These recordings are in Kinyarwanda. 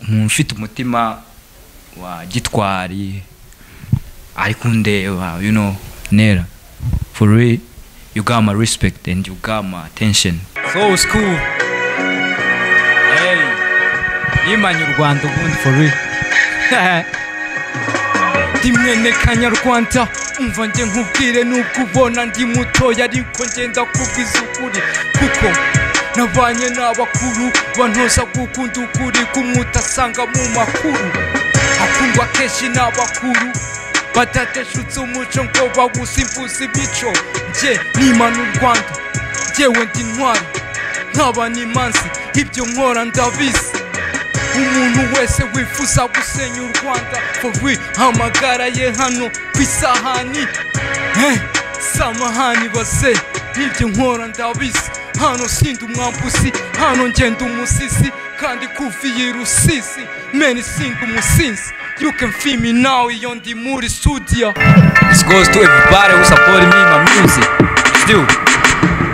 umuntu ufite umutima wa gitwari ari kundeba you know nera for real you got my respect and you got my attention so it's cool hey yimanye u rwanda ubundi for real ndi mwene kanyarwanda umva njye nkubwire nubwo ubona ndi mutoya ariko ngenda kubwiza ukuri kuko nabanye n'abakuru bantoza gukunda ukuri kumwe utasanga mu makuru akundwa kenshi n'abakuru batateshutse umuco ngo bawusimbuze imico njye n'imana u rwanda njyewe ndi intwari nkaba n'imanzi ibyo nkora ndabizi umuntu wese wifuza gusenya u rwanda forwi amagara ye hano ku isahani Eh, samahani base nibyo nkora ndabizi hano sinda umwambuzi hano ngenda umusisi kandi kuviye rusisi meni sinda umusinzi you can feel me now iyo ndi muri studio this goes to everybody who support me in my music still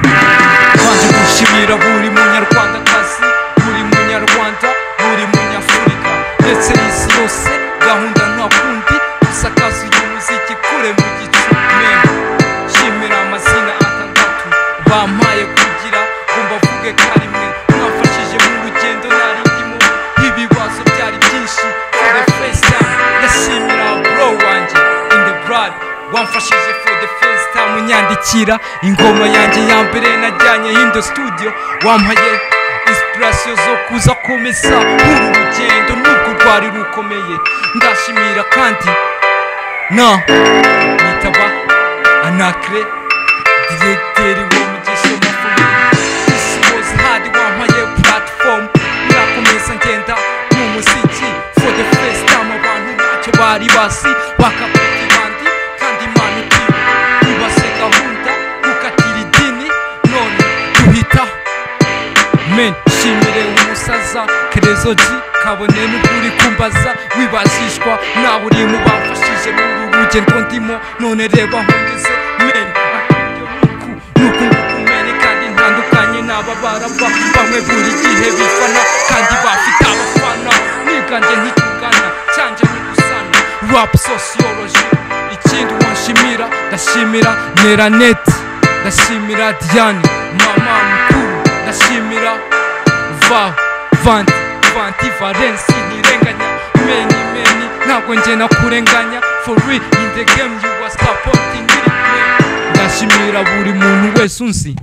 kandi gushimira buri munyarwandakazi buri munyarwanda buri munyafurika ndetse n'isi yose gahunda nta kundi isakaza uyu muziki kure mu gicumemu shimira amazina atandatu bampaye kugira ngo mbavuge karimwe mwafashije mu rugendo nari ndimo ibibazo byari byinshi for the first time ndashimira bro wanjye in the blood wamfashije for the first time unyandikira ingoma yanjye ya mbere najyanye hindo studio wampaye inspiration zo kuza komeza uru rugendo nubwo rwari rukomeye ndashimira kandi na nitaba anakre diregiteri w'umugisha mufuni isi wose hadi wampaye platform ndakomeza ngenda mu muziki for the first time abantu ntacyo bari basi bakapita ibandi kandi imana ikiba ibase gahunda gukatira idini none duhita men shimire umusaza kerezo ji kabone n'ukuri kumbaza wibashishwa nawe uri mu bamfashije muri uru rugendo ndimo none reba hongeze men nuko ngukumene kandi ntandukanye n'aba baraba bamwe buri gihe bifana kandi bafite abafana nibwanjye ntikugana cyanjye ntigusana rap sociology ikindi wanshimira ndashimira neraneti ndashimira diane mama mukuru ndashimira va vanti vanti valensi ntirenganya meni meni ntabwo njye nakurenganya for real in the game you are supporting it ndashimira buri muntu wese unzi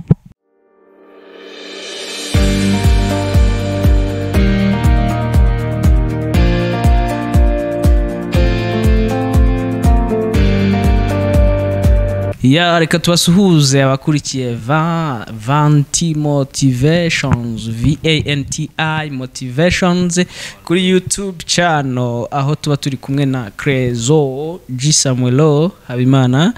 ya reka tubasuhuze abakurikiye va vanti motivations vanti motivations kuri youtube channel aho tuba turi kumwe na crezo g samuelo habimana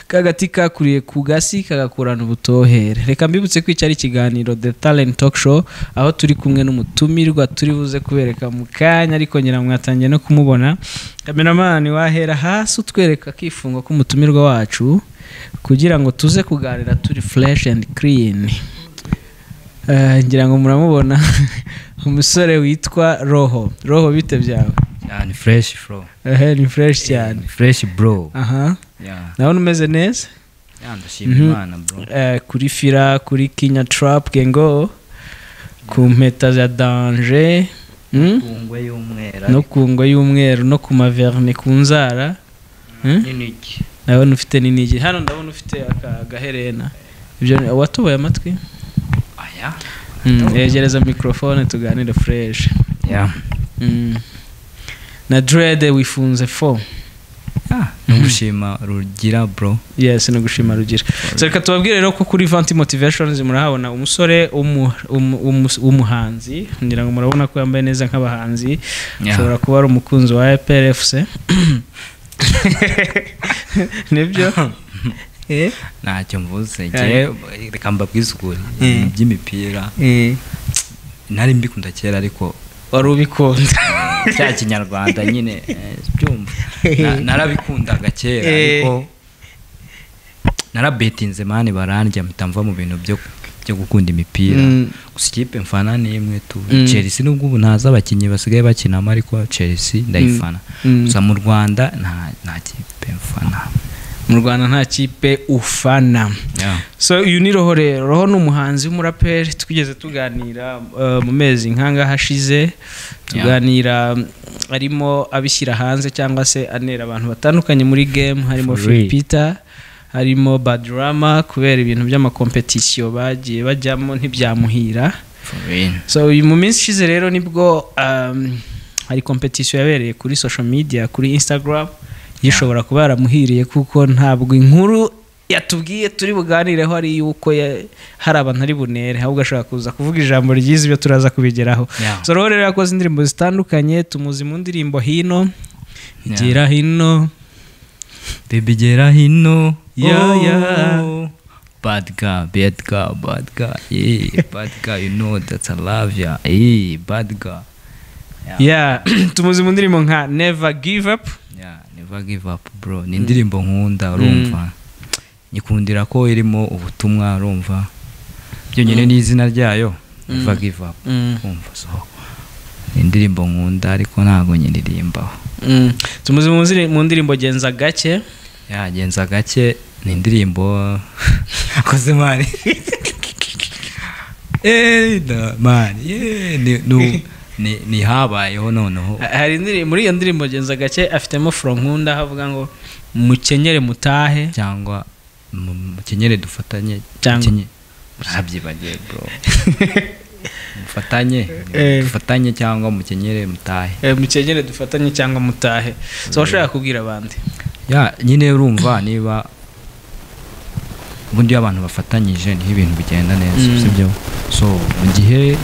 kagati kakuriye ku gasi kagakurana ubutohere reka mbibutse ko iki ari ikiganiro the talent talk show aho turi kumwe n'umutumirwa turi buze kubereka mu kanya ariko ngira ngo mwatangiye no kumubona kameramani wahera hasi utwereka akifungo k'umutumirwa wacu kugira ngo tuze kuganira turi fresh and clean Eh, ngira ngo muramubona umusore witwa roho roho bite byawe yeah, ni fresh flow ehe ni fresh cyane ni fresh bro aha yeah ndabona umeze neza yeah ndashimira Mhm. imana bro Eh, kuri fira kuri kinya trap gengo ku mpeta za danger mm? kungwe y'umwera no ku ngwa y'umweru no ku maverne ku nzara Mm? n'iniki ndabona ufite n'inigi hano ndabona ufite aka- agaherena ibyo ni- watuboye amatwi aya Mm, yegereza mikorofone tuganire fureshi yeah na derede wifunze fo yeah numushima rugira bro yesi ni gushima rugira So, reka tubabwire rero ko kuri vanti motivashoni murahabona umusore w'umu- w'umu- w'umu- w'umuhanzi ngira ngo murabona ko yambaye neza nk'abahanzi Yeah. ashobora kuba ari umukunzi wa eprfc nibyo Eh? ntacyo mvuze ngewe reka mbabwize ukuri ibintu by'imipira nari mbikunda kera ariko wari ubikunda cya kinyarwanda nyine eh, byumva Na- narabikundaga kera Eh. ariko narabetinze mani barandya mpita mva mu bintu byo yo gukunda imipira Mm. gusa ikipe mfana ni imwe tu Mm. chelsea nubwo ubu ntazi abakinnyi basigaye bakinamo ariko chelsea ndayifana Mm. gusa mu rwanda nta nta kipe mfana mu rwanda nta kipe ufana Yeah. so uyu ni roho rero roho ni umuhanzi w'umuraperi twigeze tuganira uh, mu mezi nk'angaha ashize tuganira mm, arimo abishyira hanze cyangwa se anera abantu batandukanye muri game harimo For real. filipita harimo badrama kubera ibintu by'amakompetisiyo bagiye bajyamo ntibyamuhira For real. so uyu mu minsi ishize rero nibwo um, hari kompetisiyo yabereye kuri social media kuri instagram yishobora kuba yaramuhiriye kuko ntabwo inkuru yatubwiye turi buganireho ari yuko ya- hari abantu ari bunere ahubwo ashobora kuza kuvuga ijambo ryiza ibyo turaza kubigeraho Yeah. so rero rero yakoze indirimbo zitandukanye tumuzi mu ndirimbo hino igera hino baby gera hino Yeah, Oh. yeah. bad guy bad guy bad guy yeah bad guy you know that I love ya yeah bad guy Yeah. yeah tumuzi mu ndirimbo nka never give up yeah never give up bro ni indirimbo nkunda urumva nyikundira ko irimo ubutumwa urumva byonyine ni izina ryayo never Mm. give up Mm. urumva so ni indirimbo nkunda ariko ntabwo nyiririmbaho Mm. tumuzi mu ziri- mu ndirimbo genza gake yagenza gake ni indirimbo akoze mani Eh, na- mani yeah, ni- nu- ni- ni habayeho noneho Ha- hari indirimbo muri iyo ndirimbo genza gake afitemo foronkunda havuga ngo mukenyere mutahe cyangwa mu- mukenyere dufatanye Cyangwa- mukenye- narabyibagiwe bro mufatanye Eh. dufatanye cyangwa mukenyere mutahe Eh, mukenyere dufatanye cyangwa mutahe so washaka kubwira abandi ya nyine urumva niba ubundi iyo abantu bafatanyije niho ibintu bigenda neza Mm. sibyo so mu gihe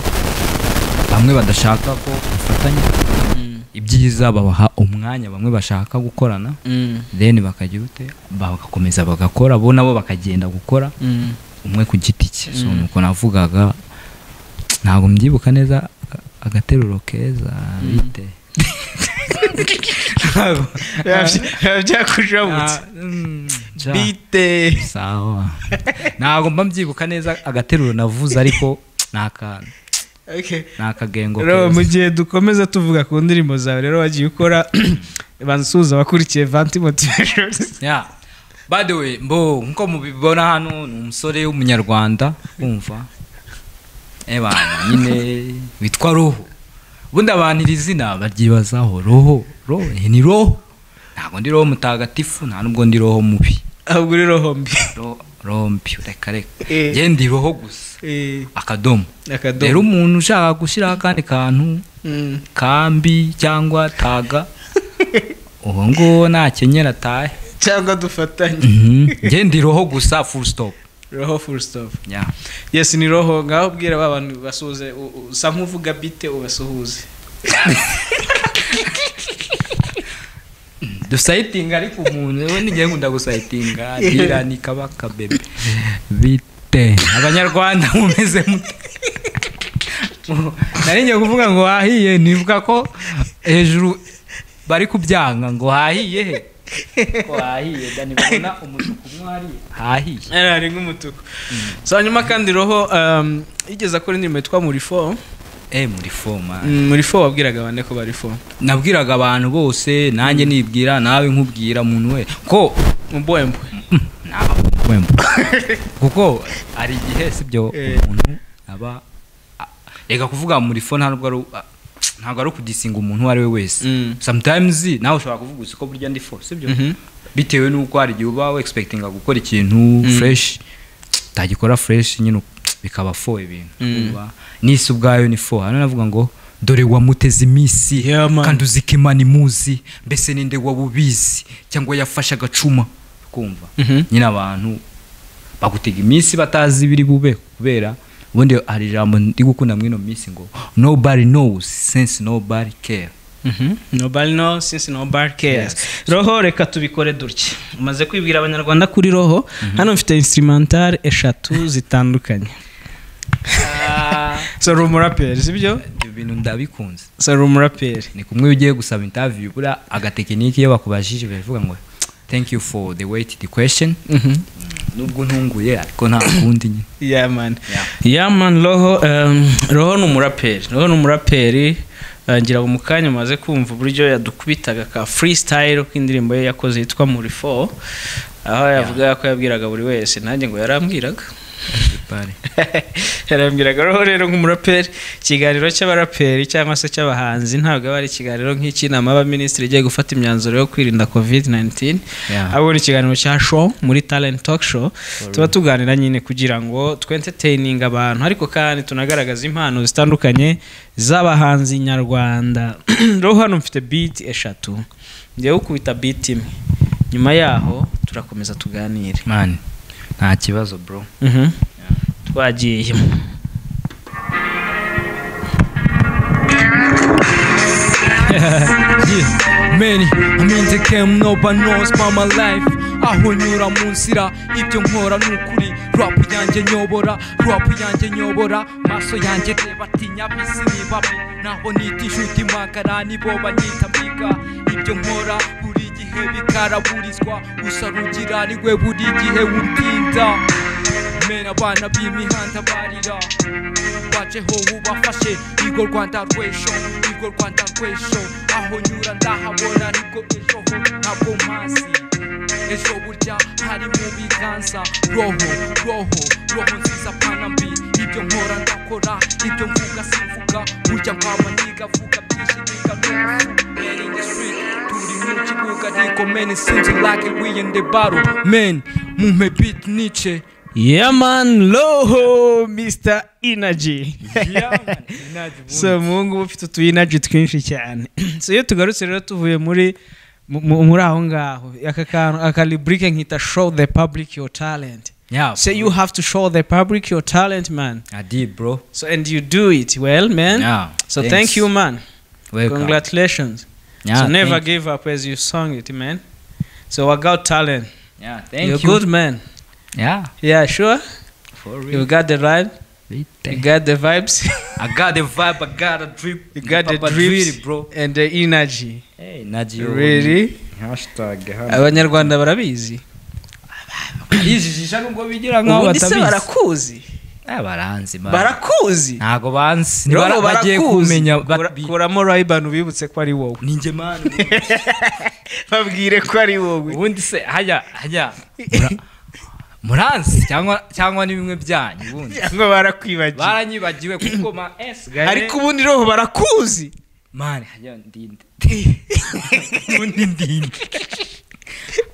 bamwe badashaka ko bafatanya ibyiza babaha umwanya bamwe bashaka gukorana Mm, then bakagira ute bagakomeza bagakora bo nabo bakagenda gukora mm, umwe ku giti cye so Mm. nuko navugaga ntabwo mbyibuka neza aga- agateruro keza bite Yabya- Byakujabuka Ah, mm, ja. bite sawa ntabwo mba mbyibuka neza agateruro navuze ariko ni aka- Okay. ni akagengo rero keza. mu gihe dukomeza tuvuga ku ndirimbo zawe rero wagiye ukora banza usuhuza abakurikiye vanti motivation Yeah. by the way mbo nkuko mubibona hano ni umusore w'umunyarwanda wumva ebana nyine witwa roho ubundi abantu iri zina baryibazaho roho roho eh, ni roho ntabwo ndi roho mutagatifu nta n'ubwo ndi roho mubi ahubwo uri rohombi Ro- roho mbi reka reka Eh. njye ndi roho gusa Eh, akadomo rero akadomo umuntu ushaka gushyiraho akandi kantu Mm. kambi cyangwa taga uwo nguwo nakenyera atahe cyangwa dufatanye Mhm. njye ndi roho gusa full stop roho full stop yeah. yes ni roho ngaho ubwira ba bantu basuhuze u- u- usa nk'uvuga bite ubasuhuze dusayitinga ariko umuntu we n'igihe nkunda gusayitinga bira ni kabaka bebe bite abanyarwanda mumeze mute nari ngiye kuvuga ngo wahiye nivuga ko hejuru bari kubyanga ngo hahiye he ko hahiye dani babona umutuku umwe hariye hahiye Ari- ari nk'umutuku so hanyuma kandi roho um, yigeze akora indirimbo yitwa muri fo eh muri foma Mm, muri fo wabwiraga bande ko bari fo nabwiraga abantu bose nanjye nibwira nawe nkubwira umuntu we ko mubwembwe wemba kuko hari igihe sibyo Eh. umuntu aba a- reka kuvuga muri fo ntabwo ari u- a- ntabwo ari ukudisinga umuntu uwo ari we wese Mm. sometimes nawe ushobora kuvuga uzi ko burya ndi fo sibyo Mhm. bitewe n'uko hari igihe uba expectinga gukora ikintu fresh utagikora fresh nyine bikaba fo ibintu Mm. Uba- n'isi ubwayo ni fo hano navuga ngo dore wamuteze iminsi Yeah, man. kandi uzi ko imana imuzi mbese ninde wabubizi cyangwa yafashe agacuma kumva Mhm. nyine abantu bagutega iminsi batazi ibiri bube kubera ubundi hari ijambo ndi gukunda mwino minsi ngo nobody knows since nobody care Mhm. nobody no since nobody cares roho reka tubikore dutya umaze kwibwira abanyarwanda kuri roho hano mfite instrumental eshatu zitandukanye so uri umuraperi sibyo ibyo bintu ndabikunze so uri umuraperi ni kumwe ugiye gusaba interview buriya agatekiniki iyo bakubajije baravuga ngo thank you for the wait the question Mhm. nubwo ntunguye ariko nta kundi nyine Yeah, man. Yeah. Yeah, man, roho um, roho ni umuraperi roho ni umuraperi Uh, ngira ngo mu kanya maze kumva uburyo yadukubitaga ka freestyle k'indirimbo ye yakoze yitwa muri 4 aho yavugaga ko yabwiraga buri wese nanjye ngo yarambwiraga Pare. yarambwiraga roho rero nk'umuraperi ikiganiro cy'abaraperi cyangwa se cy'abahanzi ntabwo aba ari ikiganiro nk'icy'inama y'abaminisitiri igiye gufata imyanzuro yo kwirinda covid 19 Yeah. ahubwo ni ikiganiro cya show muri talent talk show tuba tuganira nyine kugira ngo twentetininge abantu ariko kandi tunagaragaza impano zitandukanye z'abahanzi nyarwanda roho hano mfite beat eshatu ngewe ukubita beat imwe nyuma yaho turakomeza tuganire man nta kibazo bro Mhm. twagiyemo Yeah, many I'm in the game, no one knows about my life aho nyura mu nzira ibyo nkora ni ukuri rap yanjye nyobora rap yanjye nyobora maso yanjye reba atinya bisi ni babi naho nita inshuti magara nibo banyita mbiga ibyo nkora buri gihe bikaraburizwa gusa rugira ni rwe buri gihe wundinda mena abana b'imihanda barira baceho ubafashe rwigo rwanda rw'ejo rwigo rwanda rw'ejo aho nyura ndahabona nibwo ejo ho ntabwo mpazi ejo burya hari mu biganza roho roho roho nziza pana mbi ibyo nkora ndakora ibyo mvuga simvuga burya nkaba nigavuga byinshi nigavuga Man in the street, turi mu kibuga ariko man it seems like we in the battle man mumpe beat nice yaman roho mr inaji so muhungu uba ufite utu inaji twinshi cyane so iyo tugarutse rero tuvuye muri mu- mu- muri aho ngaho aka kantu aka rubrike nkita show the public your talent yeah so you have to show the public your talent man i did bro so and you do it well man yeah so thanks. thank you man Welcome. congratulations yeah, so never thank- give up as you sung it man so work out talent yeah thank you're you good man yeah yeah sure for real you got the right You Bite. got the vibes, i got the vibe i got a drip you got the Papa drips, drip, bro and the energy. hey nadio Really? hashtag Abanyarwanda barabizi. yijijisha nubwo bigira nkaho Ubundi se batabizi barakuzi. Ah, baranzi man. Barakuzi. ntago banzi Roho Ntibara- bagiye barakuzi. kumenya ba- Kura- bi- Kuramo Rayban ubibutse ko ari wowe. ninjye man Babwire ko ari wowe. ubundi se hajya hajya mura- muranzi cyangwa cyangwa ni bimwe byanyu ubundi Ngo barakwibagiye. baranyibagiwe kuko ma s Ariko ubundi roho barakuzi. mani hajya ndinde ubundi ndinde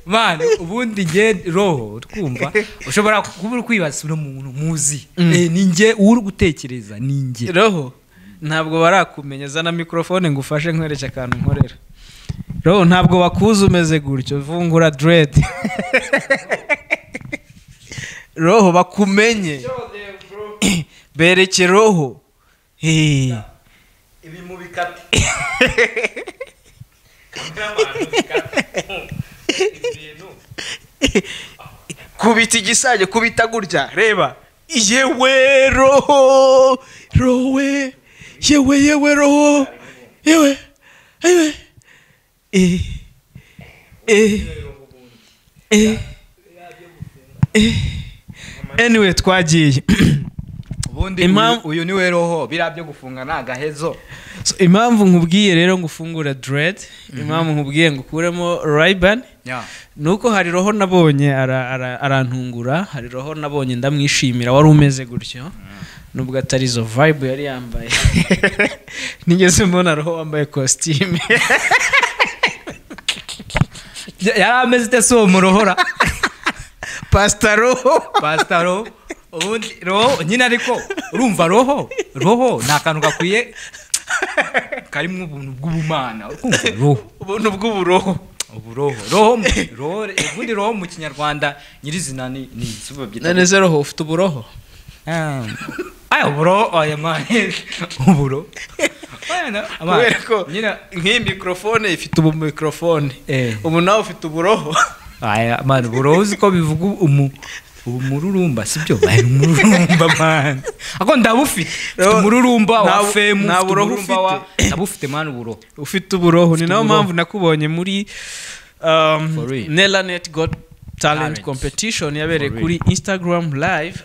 mani ubundi nge roho twumva ushobora kuba uri kwibaza uno muntu muzi Eh, ni nge uri gutekereza ni nge Roho ntabwo barakumenya zana mikrofone ngufashe nkwereke akantu nkorera. Roho ntabwo bakuzi umeze gutyo vungura dread. roho bakumenye. bereke roho Eh. ibi mu bikate kubita igisage kubita gutya reba yewe roho rowe yewe yewe roho yewe yewe eh eh eh eh anyway twagiye ubundi Impamvu- uyu ni we roho biriya byo gufunga ni agahezo So, impamvu nkubwiye rero ngo ufungure dread impamvu nkubwiye ngo ukuremo rayibani nuko hari roho nabonye ara- ara- arantungura hari roho nabonye ndamwishimira wari umeze gutyo nubwo atari izo vibe yari yambaye nigeze mbona roho wambaye kositime yari ameze ite si uwo murohora pasita roho pasita roho ubundi roho nyine ariko urumva roho roho ni akantu gakwiye karimo ubuntu bw'ubumana urumva roho ubuntu bw'uburoho ubu roho roho mu- roho ubundi roho mu kinyarwanda nyirizina ni ni si babyita none se roho ufite uburoho Ah, aya uburo oya mani uburo Oya, na- ama- kubera ko nyine nk'iyi mikorofone ifite ubu mikorofone Eh. ubu nawe ufite uburoho aya mani uburo uzi ko bivuga umu umururumba sibyo bari umururumba mani ako ndabufite Roho- umururumba wa nta bu- femu nta buroho umururumba wa ufite. ndabufite mani uburo ufite uburoho ni nayo uburoho. mpamvu nakubonye muri um, For real. nelanet got talent Talent. competition yabereye For real. kuri instagram live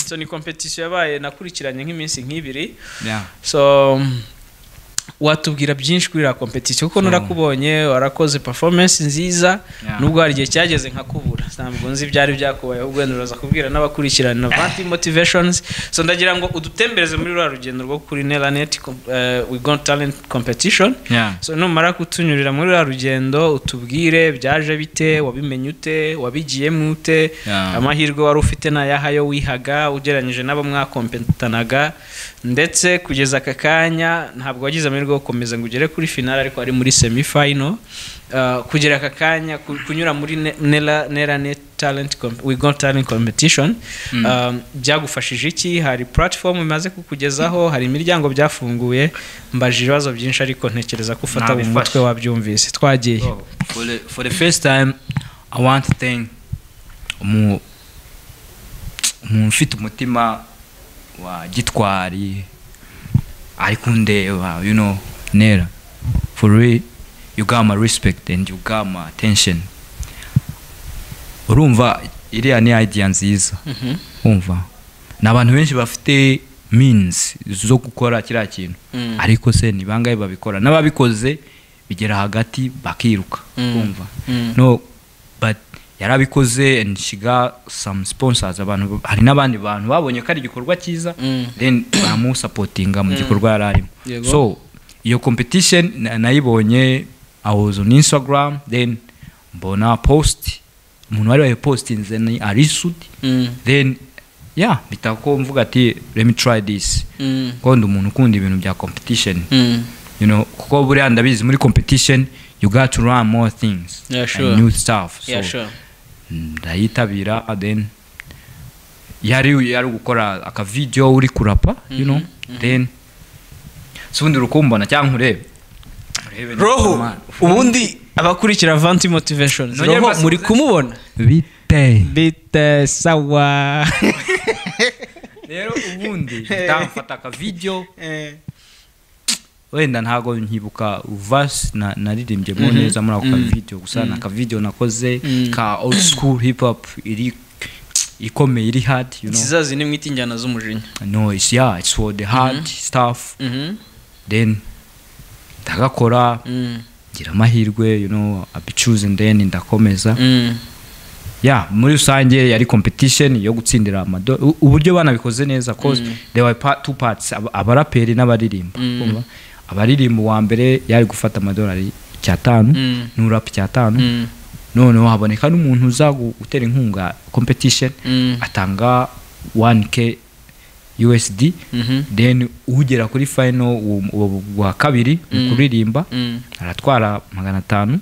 so ni competition yabaye nakurikiranye nk'iminsi nk'ibiri yeah so um, watubwira byinshi kuri iriya competition kuko So- narakubonye warakoze performance nziza Yeah. nubwo hari igihe cyageze nkakubura ntabwo nzi ibyari byakubayeho ubwo nuraza kubwira n'abakurikirana vanti motivations so ndagira ngo udutembereze muri ruriya rugendo rwo kuri nelanet uh, we got talent competition yeah so numara kutunyurira muri ruriya rugendo utubwire byaje bite wabimenye ute wabigiyemo ute Yeah. amahirwe wari ufite ni ayahayo wihaga ugereranyije n'abo mwakompetanaga ndetse kugeza aka kanya ntabwo wagize amahirwe yo gukomeza ngo ugere kuri finale ariko ari muri semi final Uh, kugera aka kanya ku- kunyura muri Ne- nela nela net talent Com- we got talent competition Um, byagufashije iki hari platform bimaze kukugezaho hari imiryango byafunguye mbajije ibibazo byinshi ariko ntekereza ko ufata mu Nabifashe. mutwe wabyumvise twagiye So, for the for the first time i want to thank umu umuntu ufite umutima wa gitwari ari kundeba you know nera for real you got my respect and you got my attention urumva iriya ni idea nziza Mhm. umva ni abantu benshi bafite means zo gukora kiriya kintu Mm. ariko se ni bangahe babikora n'ababikoze bigera hagati bakiruka Mm. kumva Mm. no but yarabikoze and she got some sponsors abantu hari n'abandi bantu babonye ko ari igikorwa cyiza Mm. then bamusapotinga mu gikorwa yari arimo Yego. so iyo competition na- nayibonye i was on instagram then mbona post umuntu wari wayipostinze ni arisudi Mm. then yeah mpita ko mvuga ati let me try this Mm. kuko ndi umuntu ukunda ibintu bya competition Mm. you know kuko buriya ndabizi muri competition you got to run more things Yeah, and sure. new stuff so Yeah, sure. ndayitabira and then yari yari gukora aka video uri kurapa you know then so ubundi rukumbona cyangwa nkurebe urebe niba roho normal. ubundi abakurikira vanti motivation Nongere roho mbasubize. muri kumubona bite bite sawa rero ubundi ndamfata aka video wenda ntabwo nkibuka verse na naririmbye mo neza muri ako kavidewo gusa ni akavidewo nakoze ka old school hip hop iri ikomeye iri hard you know ikizazi ni mwita injyana z'umujinya no it's yeah it's for the hard stuff Mhm. then ndagakora Mm. ngira amahirwe you know I be choosing then ndakomeza Mm. yeah muri rusange yari competition yo gutsindira amado u- uburyo banabikoze neza cause there were part, two parts ab- abaraperi n'abaririmba Mm. Urumva? abaririmba uwa mbere yari gufata amadolari icyatanu Mm. n'urap icyatanu Mm. noneho haboneka n'umuntu uza gu- gutera inkunga competition Mm. atanga 1k usd Mhm. then ugera kuri final uwo- uwo wa kabiri mu Mm. kuririmba Mm. aratwara magana atanu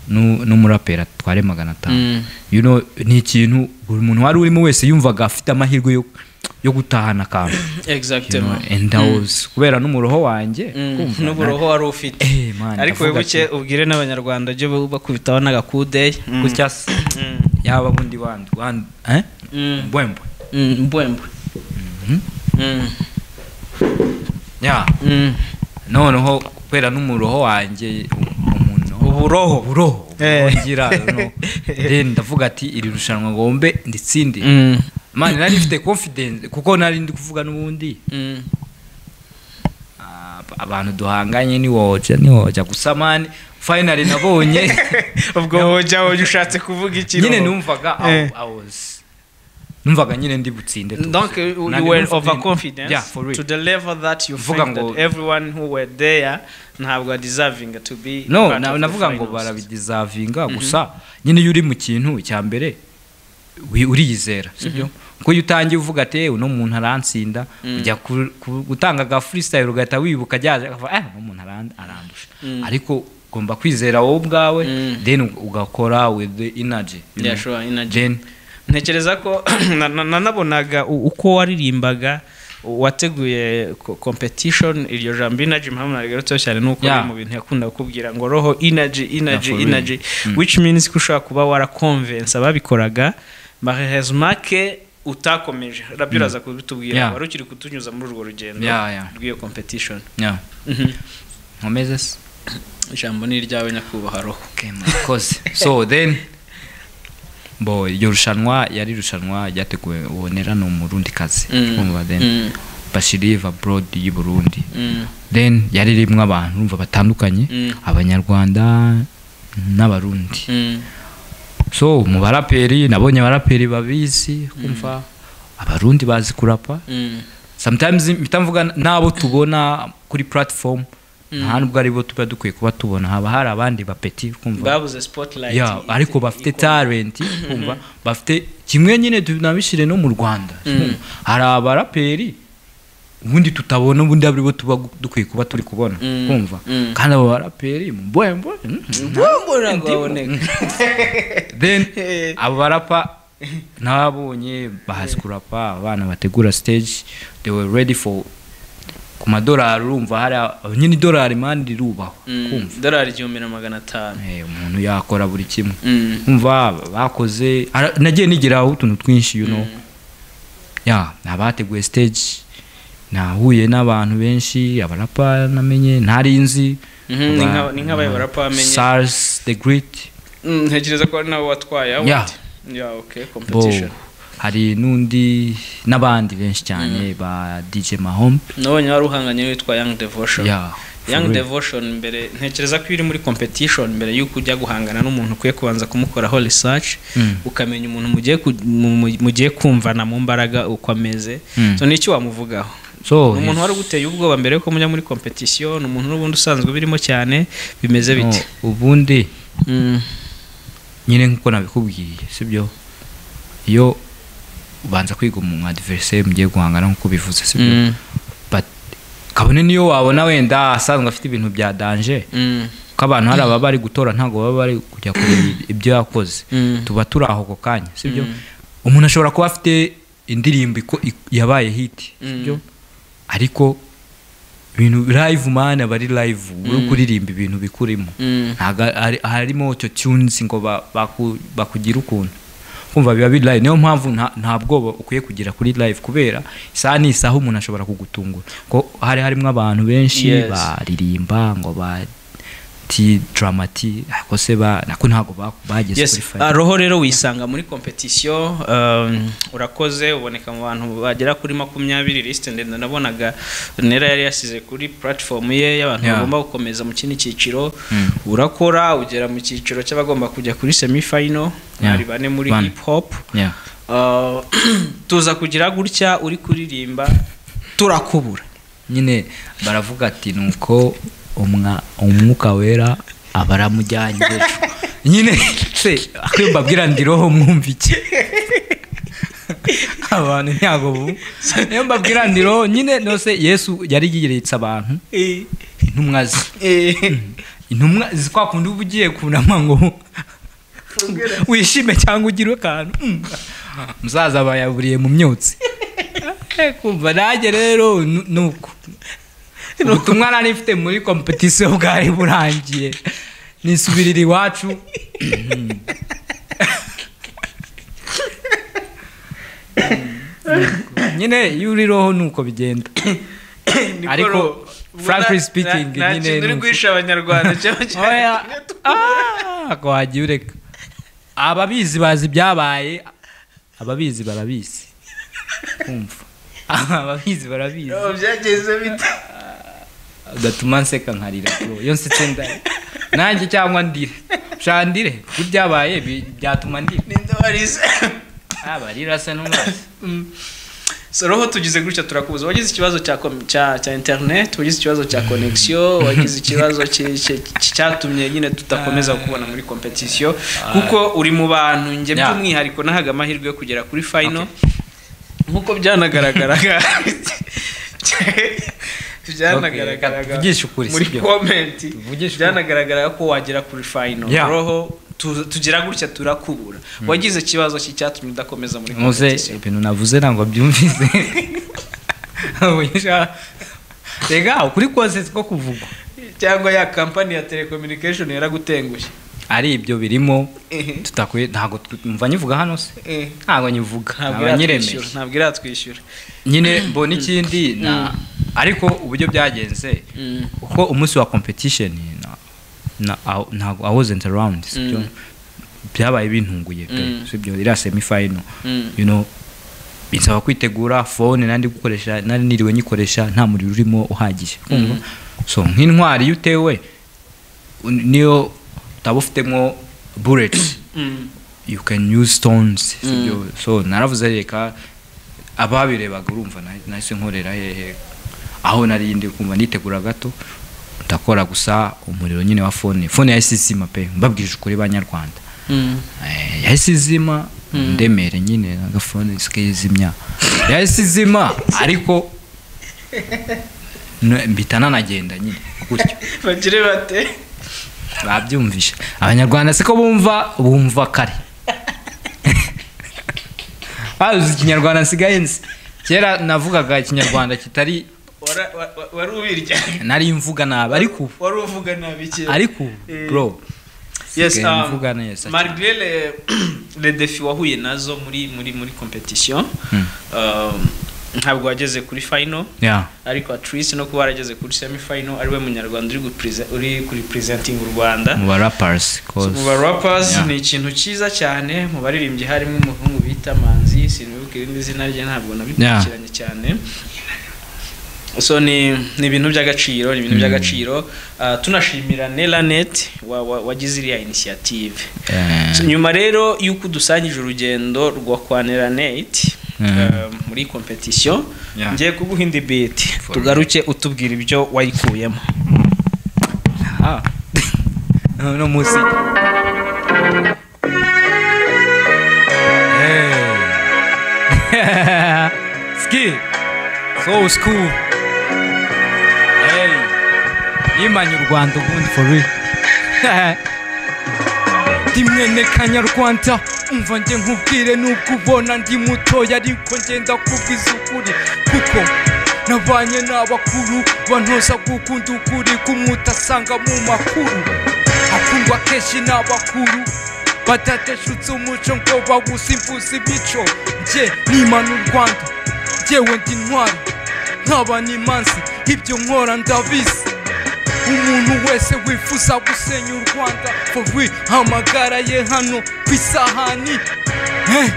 nu- n'umuraperi atware magana atanu Mm. you know ni ikintu buri muntu wari urimo wese yumvaga afite amahirwe yo, yo gutahana akantu you know, exactement and I was- kubera n'umuroho wanjye Mm. kumva, n'uburoho wari ufite na- eh, man, ariko ndavuga wibuke ubwire n'abanyarwanda jya bakubitaho n'agakudeyi ati, gutya se, yaba bundi wandi wandi eh? Mm. mbwembwe Mm, mbwembwe Mm. yeah Mm. noneho kubera n'umuroho wanjye umuntu uburoho uburoho Eh. ngira no. then ndavuga ati iri rushanwa ngombe nditsinde Mm. man nari mfite confidence kuko nari ndi kuvuga n'ubundi Mm. ah, abantu duhanganye ni woja ni woja gusa man finally nabonye ubwo wojya wojya ushatse kuvuga iki nyine roho? numvaga Eh. I- I was- numvaga nyine ndi butsinde tu. Donc you Nari were numvaga- overconfident yeah, for real. to the level that you Mvuga think that ngo- everyone who were there ntabwo are deserving to be no part na- of the navuga ngo finals. barabidizavinga gusa nyine iyo uri mu kintu icya mbere wi- uriyizera sibyo kuko iyo utangiye uvuga ati uno muntu arantsinda ujya ku- ku- gutanga aga freestyle ugahita wibuka ajyaje akavuga eh uno muntu aran- arandusha ariko ugomba kwizera wowe ubwawe Mm. then ug- ugakora with the energy you Yeah, know. sure, energy. then ntekereza ko na- na- nanabonaga u- uko waririmbaga wateguye ko- competition iryo jambo inaji mpamvu narigarutseho cyane ni uko Yeah. ari mu bintu yakunda kukubwira ngo roho inaji inaji for real. inaji which means ko ushobora kuba warakonvensa ababikoraga marehezimake utakomeje rabyo uraza kubitubwira Yeah. wari ukiri kutunyuza muri urwo rugendo Yeah, yeah. rw'iyo competition yeah. Mhm. nkomeze se ijambo ni iryawe nyakubahwa roho Okay, mwakoze so then bo iryo rushanwa yari irushanwa ryateguwe ubonera ni umurundi kazi Mm. urumva then Mm, bashiriva abroad y'i burundi mm, then yari ririmo abantu urumva batandukanye Mm. abanyarwanda n'abarundi mm, so mu baraperi nabonye abaraperi babizi kumva abarundi bazi kurapa mm, sometimes mpita mvuga n'abo tubona kuri platform nta nubwo ari bo tuba dukwiye kuba tubona haba hari abandi bapeti kumva babuze spotlight ya ariko bafite talent kumva bafite kimwe nyine tunabishire no mu rwanda Mm. hari abaraperi ubundi tutabona ubundi ari bo tuba dukwiye kuba turi kubona Mm. kumva Mm. kandi abo baraperi mbwembo mm, mbona ngo baboneka then abo barapa n'ababonye bahazi kurapa abana bategura stage they were ready for ku madolari urumva hari a- nyine idolari mani rirubahwa Mm, kumva dorari igihumbi na magana atanu Eh, umuntu yakora buri kimwe Mm, kumva bakoze ara- nagiye nigiraho utuntu twinshi you know ya abateguye stage nahuye n'abantu benshi abarapa namenye ntarinzi Mhm, ni nka- ni nk'abaye barapa bamenye. sars the great mm, ntekereza ko ari nabo watwaye award. Yeah. Yeah, okay, bo competition. hari n'undi n'abandi benshi cyane ba DJ Mahom nabonye wari uhanganye witwa young devotion Yeah, for young real. devotion mbere ntekereza ko iyo uri muri competition mbere y'uko ujya guhangana n'umuntu ukwiye kubanza kumukoraho research Mm. ukamenya umuntu mugiye ku- mu- mu- mugiye kumvana mu mbaraga uko ameze Mm. so n'icyo wamuvugaho so Ni yes. umuntu wari uguteye ubwoba mbere yuko mujya muri competition ni umuntu n'ubundi usanzwe birimo cyane bimeze No, bite ubundi Mm. nyine nkuko nabikubwiye sibyo iyo ubanza kwiga umu adversaire mugiye guhangana nkuko bivuze sibyo Mm. but kabone niyo wabona wenda asanzwe afite ibintu bya danger Mm. ko abantu hari ababa bari gutora ntabwo baba bari kujya kureba ibyo yakoze Mm. tuba turi aho ako kanya sibyo umuntu ashobora kuba afite indirimbo iko- ik- yabaye hiti sibyo ariko ibintu live mani aba ari live uri kuririmba ibintu bikurimo Mm. ntabwo ari- harimo auto tunes ngo ba- baku- bakugire ukuntu kumva biba biri live niyo mpamvu nta- nta bwoba ukwiye kugira kuri live kubera isaha ni isaha umuntu ashobora kugutungura ko hari harimo abantu benshi Yes. baririmba ngo ba ti dramati ako se ba nako ntabwo ba- bageze yes kuri ah, final roho rero wisanga muri competition um, urakoze uboneka mu bantu bagera kuri makumyabiri lisite ndende nabonaga nera yari yasize kuri platform ye y'abantu Yeah. bagomba gukomeza mu kindi cyiciro urakora ugera mu cyiciro cy'abagomba kujya kuri semi final Yeah. hari bane muri Bane. hip hop Yeah. Uh, tuza kugira gutya uri kuririmba turakubura nyine baravuga ati nuko umwa- umwuka wera aba aramujyanye ejo nyine se akwiye mbabwira ndi roho mwumva iki abantu ntabwo bu niyo mbabwira ndi roho nyine nose yesu yari yiritse abantu Eh, intumwa ze eh. intumwa zi kwa kundi uba ugiye kunama ngo wishime cyangwa ugire akantu Mm. musaza bayaburiye mu myotsi Eh, kumva nanjye rero nu- nuko ubutumwa nari mfite muri kompetisiyo bwari burangiye nisubirira iwacu Mm. nyine iyo uri roho nuko bigenda Niko Ariko, ro- frankly na- speaking, na- nta nyine kintu uri nuko. guhisha abanyarwanda cyangwa oya Ah, ko wagiye ureka ababizi bazi ibyabaye ababizi barabizi kumva ababizi barabizi byagenze bite udatuma nseka nkarira bro iyo nsetse ndari nanjye cyangwa ndire ushaka ndire kuko ibyabaye bi- byatuma ndira ninde warize abarira se n'umwanzi soroho tugize gutya turakubuza wagize ikibazo cya com- cya cya internet wagize ikibazo cya connection wagize ikibazo ki- ki- ki- cyatumye nyine tudakomeza kukubona muri competition kuko uri mu bantu njye Yeah. by'umwihariko nahaga amahirwe yo kugera kuri final nkuko byanagaragaraga byanagaragaraga tuvugishe ukuri, muri sibyo? comment Tuvugishe ukuri. byanagaragaraga ko wagera kuri final Yeah. roho tu- tugira gutya turakubura wagize ikibazo ki- cyatumye udakomeza muri nkuze competition ibintu navuze ntabwo byumvise rega ukuri kose ko kuvugwa cyangwa ya kampani ya telecommunication yaragutenguye ari ibyo birimo Ehe. tutakwiye ntabwo twumva nyivuga hano se Eh. ntabwo nyivuga ntabwo naba iratwishyura nyiremeye ntabwo iratwishyura nyine mbona ikindi na ariko uburyo byagenze Mm. uko umunsi wa competition na- na- I- ntabwo i wasn't around sibyo Mm. byabaye bintunguye pe Mm. sibyo iriya semi final Mm. you know binsaba kwitegura phone nandi gukoresha nari niriwe nyikoresha nta muriro urimo uhagije kumva so nk'intwari iyo utewe un- niyo utaba ufitemo bullets Mm. you can use stones Mm. sibyo so naravuze reka ababirebaga urumva na- nahise nkorera hehe aho nari ndi kumva nitegura gato ndakora gusa umuriro nyine wa phone phone yahise izima pe mbabwije ukuri banyarwanda Mm. Eh, yahise izima ndemere nyine agafone sike izimya yahise izima ariko n- mpita nanagenda nyine gutyo bagire bate babyumvisha abanyarwanda siko bumva bumva kare bazi ikinyarwanda nsigaye nzi kera navugaga ikinyarwanda kitari Wara- wa- wa- wari ubirya nari mvuga nabi ariko ubu wari uvuga nabi kera ariko ubu bro yes nsigaye um, mvuga neza malgré les, les défis wahuye nazo muri muri muri competition Mm. um, ntabwo wageze kuri final yeah ariko at least no kuba warageze kuri semi final ari we munyarwanda uri guprese- uri kuri presenting u Rwanda mu ba rappers So, cause mu ba rappers Yeah. ni ikintu cyiza cyane mu baririmbyi harimo umuhungu bita Manzi sinibuka irindi zina rye ntabwo nabikurikiranye cyane so ni ni ibintu by'agaciro ni ibintu by'agaciro Ah, tunashimira Nelanet wa- wa- wagize iriya initiative eh, So, nyuma rero y'uko udusangije urugendo rwa kwanira nate Mhm. eh, muri competition Yeah. ngiye kuguha indi biti For tugaruke utubwira ibyo wayikuyemo Ah. no musi. Hey. Ski. So school. Hey. Yimanye u Rwanda ubundi for real. ndi mwene kanyarwanda umva njye nkubwire nubwo ubona ndi mutoya ariko ngenda kubwiza ukuri kuko nabanye n'abakuru bantoza gukunda ukuri k'umutasanga mu makuru akundwa kenshi n'abakuru batateshutse umuco ngo bawusimbuze imico njye nimana u rwanda njyewe ndi intwari nkaba n'imansi ibyo nkora ndabizi umuntu wese wifuza gusenya u rwanda forwi amagara ye hano ku isahani Eh,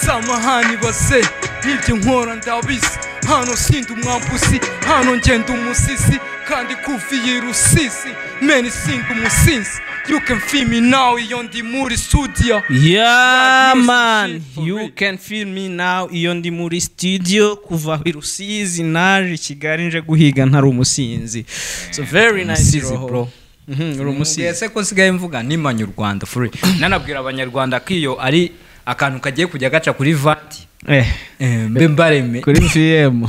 samahani base nibyo nkora ndabizi hano sindi umwambuzi hano ngenda umusisi kandi kuviye i rusisi meni sindi umusinzi you can feel me now iyo ndi muri studio Yeah Music man, for you real. can feel me now. Iyo ndi muri studio kuva i Rusizi naje i Kigali nje guhiga ntari umusinzi. So very nice Umusizi, roho. bro. Mhm, uri Umusizi. umusinzi. Ese ko nsigaye mvuga nimanye u Rwanda for real. Nanabwira abanyarwanda ko iyo ari akantu kagiye kujya gaca kuri vati. Eh, Eh, mbe mbareme. kuri VM.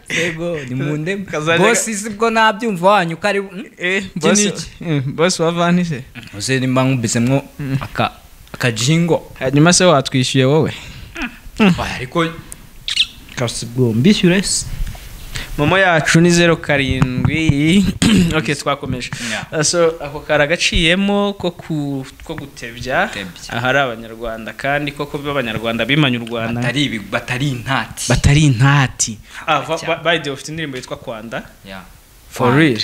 Yego, ni munde. Kazajya- Boss sibwo nabyumva wanyu kari. Mm? eh, ni boss, iki? eh, boss wa vanise. uze nimba nkubisemwo aka akajingo Hanyuma se watwishyuye wowe? Oya, ariko kasibwo mbishyure se Momo yacu ni zeru karindwi okay twakomeje Yeah. Uh, so ako karagaciyemo ko ku- ko gutebya Gutebya. ahari abanyarwanda kandi koko b'abanyarwanda bimanye u rwanda batari ibi batari intati batari intati Cyane. bayide ufite indirimbo yitwa kwanda Yeah. for Kwanda. real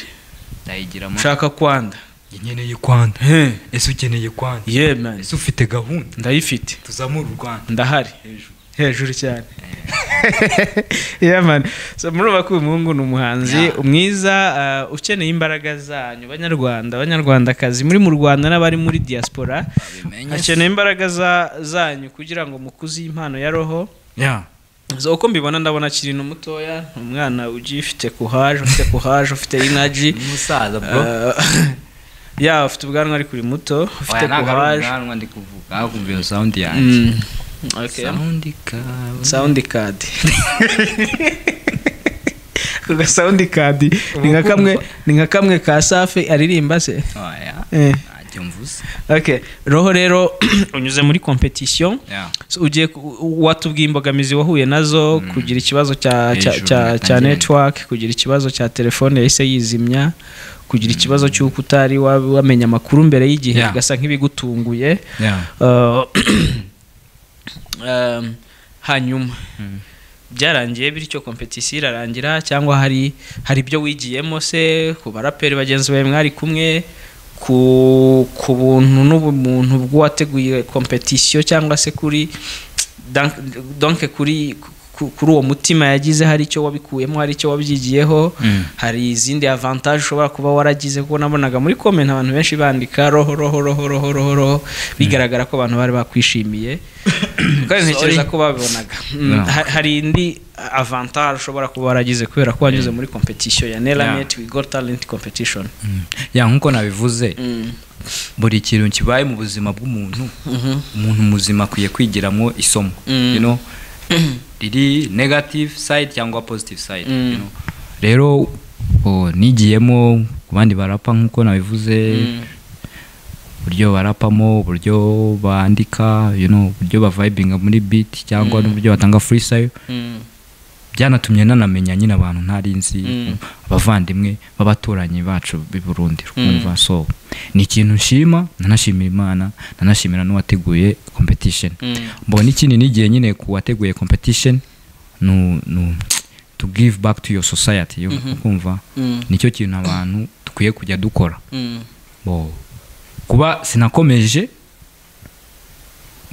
ndayigiramo ushaka kwanda nkeneye kwanda ese ukeneye kwanda yeah man ese ufite gahunda ndayifite tuzamure u rwanda ndahari hejuru hejuru cyane yeah man so murumva ko uyu muhungu ni umuhanzi Yeah. umwiza uh, ukeneye imbaraga zanyu banyarwanda banyarwandakazi muri mu rwanda n'abari muri diaspora babimenye hakeneye imbaraga za- zanyu kugira ngo mukuze iyi mpano ya roho yeah So, uko mbibona ndabona akiri no mutoya ni umwana ugifite kuhaje ufite kuhaje ufite inaji umusaza bro ya ufite ubwanwa ariko uri muto ufite Oya, ntabwo ari kuhaje ubwanwa ndi kuvuga kumva iyo sound yanjye Mm, okay. sound ikawe sound card ako ga sound card ni nka kamwe ni nka kamwe ka safi aririmba se oya Eh, ntacyo mvuze okay roho rero unyuze muri competition yeah So, ugiye ku- watubwiye imbogamizi wahuye nazo kugira ikibazo cya cya Hejuru cya cya natangiye. network kugira ikibazo cya telefone yahise yizimya kugira ikibazo cy'uko utari wa- wamenya amakuru mbere y'igihe Yeah. ugasa nk'ibigutunguye yeah Uh, um, hanyuma byarangiye bityo kompetisiyo irarangira cyangwa hari hari ibyo wigiyemo se ku baraperi bagenzi bawe mwari kumwe ku ku buntu n'ubumuntu bw'uwateguye kompetisiyo cyangwa se kuri dan- donke kuri ku- kuri uwo mutima yagize hari icyo wabikuyemo hari icyo wabyigiyeho Mm. hari izindi avantage ushobora kuba waragize kuko nabonaga muri comment abantu benshi bandika roho roho roho roho roho roho bigaragara ko abantu bari bakwishimiye kandi ntekereza ko babibonaga Mm, No. ha- hari indi avantage ushobora kuba waragize kubera ko wanyuze muri competition ya Nelanet we got talent competition Mm. ya nkuko nabivuze Mm, buri kintu kibaye mu buzima bw'umuntu mhm, umuntu muzima akwiye kwigiramo isomo Mm. you know, riri negative side cyangwa positive side Mm. you know. rero o, nigiyemo ku bandi barapa nkuko nabivuze mm, uburyo barapamo uburyo bandika you know, uburyo bavibinga muri beat cyangwa Mm. n'uburyo batanga freestyle mm, byanatumye nanamenya nyine abantu ntari nzi Mm. abavandimwe b'abaturanyi bacu b'i Burundi Mm. kumva so ni ikintu nshima nanashimira Imana nanashimira n'uwateguye competition mm. mbona ikindi n'igihe nyine kuwateguye competition nu, nu, to give back to your society you- Mhm. kumva Mm, nicyo kintu abantu dukwiye kujya dukora mm, bo kuba sinakomeje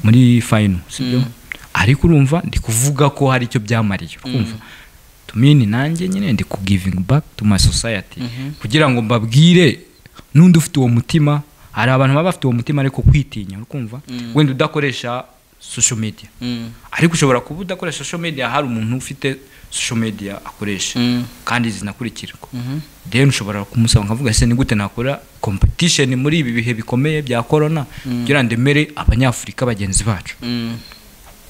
muri final sibyo Mm. ariko urumva ndi kuvuga ko hari icyo byamariye urumva tumini nanjye nyine ndi ku giving back to my society mhm, kugira ngo mbabwire n'undi ufite uwo mutima hari abantu baba bafite uwo mutima ariko kwitinya urikumva Mm. wenda udakoresha social media mm, ariko ushobora kuba udakoresha social media hari umuntu ufite social media akoresha mm, kandi zinakurikirwa mhm. then ushobora kumusaba nkavuga ese ni gute nakora competition muri ibi bihe bikomeye bya corona kugira ndemere abanyafurika bagenzi bacu Mm,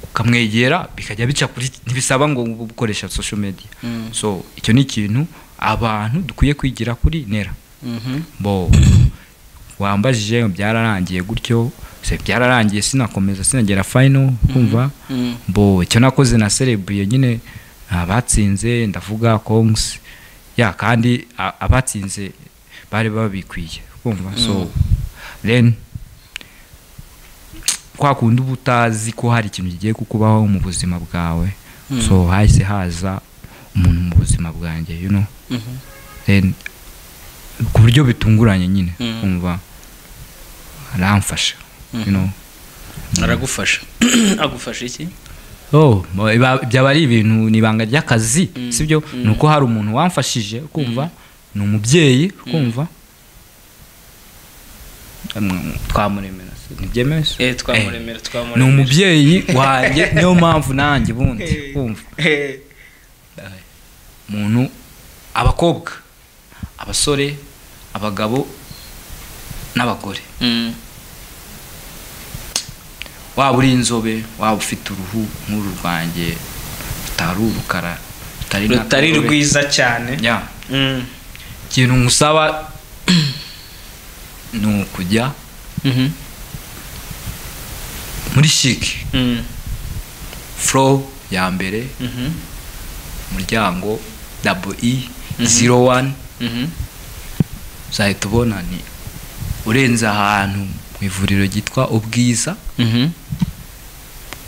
ukamwegera bikajya bica kuri ntibisaba ngo ube ukoresha social media mm, so icyo ni ikintu abantu dukwiye kwigira kuri nera mhm, bo wambajije byararangiye gutyo se byararangiye sinakomeza sinagera final kumva mm, bo icyo nakoze na celebriye nyine abatsinze ndavuga kongs ya kandi a- abatsinze bari babikwiye kumva so then kwa kundi uba utazi ko hari ikintu kigiye kukubaho mu buzima bwawe Mm. so hahise haza umuntu mu buzima bwanjye you know mhm. then ku buryo bitunguranye nyine Mm. kumva aramfasha you know aragufasha agufasha iki oh bo- iba- byaba ari ibintu ni ibanga ry'akazi Mm. sibyo Mm. ni uko hari umuntu wamfashije kumva ni umubyeyi kumva twamuremera se, ntibyemewe se? Eh, Eh, twamuremera ni twamuremera umubyeyi wanjye niyo mpamvu nanjye bundi kumva Eh, umuntu abakobwa abasore abagabo n'abagore mm, waba uri inzobe waba ufite uruhu nk'uru rwanjye rutari urukara rutari nka- rutari rwiza cyane Ya. Mm, ikintu ngusaba ni ukujya mhm, muri shiki mm, furo ya mbere mhm, umuryango dabo i ziro wani mhm, uzahita ubona ni urenze ahantu mu ivuriro ryitwa ubwiza mhm,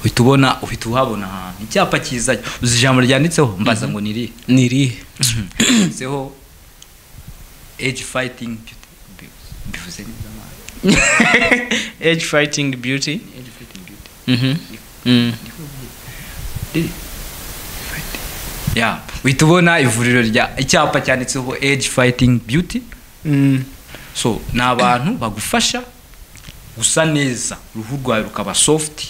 uhita ubona uhita uhabona ahantu icyapa cyiza uzi ijambo ryanditseho mbaza ngo ni irihe ni irihe handitseho eji fayitingi bivuze neza amahanga age fighting beauty eji fayitingi biyuti Mhm, mm, ya uhita ubona ivuriro rya icyapa cyanditseho age fighting beauty mm, so ni abantu bagufasha gusa neza uruhu rwawe rukaba soft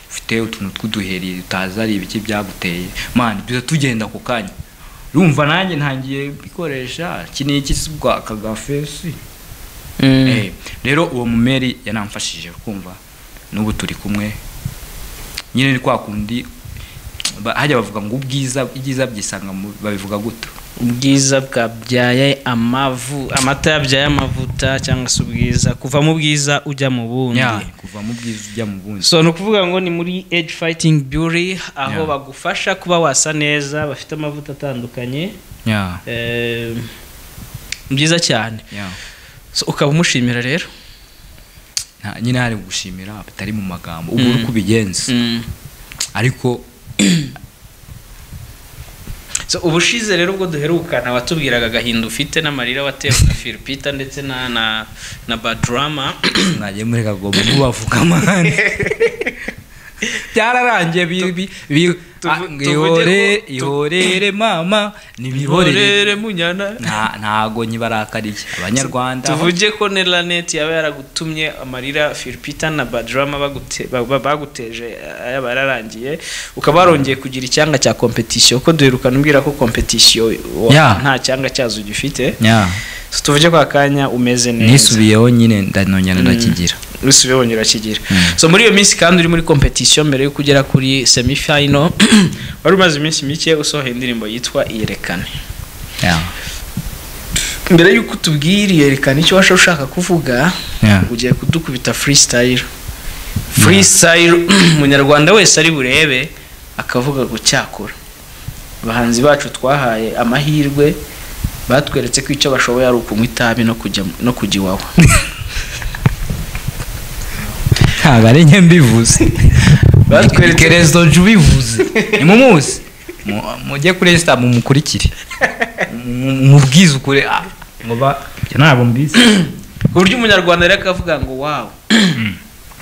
ufite utuntu tw'uduheri utazi ari ibiki byaguteye mani duhita tugenda ako kanya urumva nanjye ntangiye bikoresha iki ni iki si ubwa aka gafesi mm, Eh, rero uwo mumeri yanamfashije kumva n'ubu turi kumwe nyine ni kwa kundi ba- hajya bavuga ngo ubwiza ibyiza byisanga mu- babivuga guto ubwiza bwabyaye amavu amata yabyaye amavuta cyangwa se ubwiza kuva mu bwiza ujya mu bundi Ya, kuva mu bwiza ujya mu bundi so ni ukuvuga ngo ni muri age fighting beauty aho Yeah. bagufasha kuba wasa neza bafite amavuta atandukanye Ya, eh, ni byiza cyane ya. so, ukaba umushimira rero Nta- nyine hari gushimira bitari mu magambo ubwo uri kubigenza ariko So, ubushize rero ubwo duherukana watubwiraga agahinda ufite n'amarira watewe na filipita ndetse na na na badrama mwagiye muri kagomba kubavuga amahane byararangiye bi- bi- bi- Tuvu- ah, ngo tuvuge ihore ko- tu- ihorere mama nibiborere iborere munyana Nta- ntago nyibarakariye abanyarwanda tuvuge ko ne lanet yaba yaragutumye amarira filipita na badrama bagute- ba- ba- baguteje eh, yaba yararangiye ukaba warongeye kugira icyanga cya competition ko duherukana umbwira ko competition wa- Yeah. nta cyanga cyazo ugifite Yeah. So, tuvuge ko akanya umeze neza nisubiyeho nyine ndanongera ndakigira usubiye wongera akigira so muri iyo minsi kandi uri muri competition mbere yo kugera kuri semi final wari umaze iminsi mike usohoye indirimbo yitwa iyerekane Yeah. mbere y'uko utubwira iyerekane icyo washa ushaka kuvuga Yeah. ugiye kudukubita freestyle freestyle umunyarwanda wese ari burebe akavuga gucyakura abahanzi bacu twahaye amahirwe batweretse ko icyo bashoboye ari ukunywa itabi no kujya no kujya iwawa ntabwo ari njye mbivuze Batweretse- kerezo nje ubivuze ni mu munsi Mu- mujye kuri esita mumukurikire Mu- mumubwize ukure ah, ngo ba ibyo ntabwo mbizi ku buryo umunyarwanda rero akavuga ngo wawu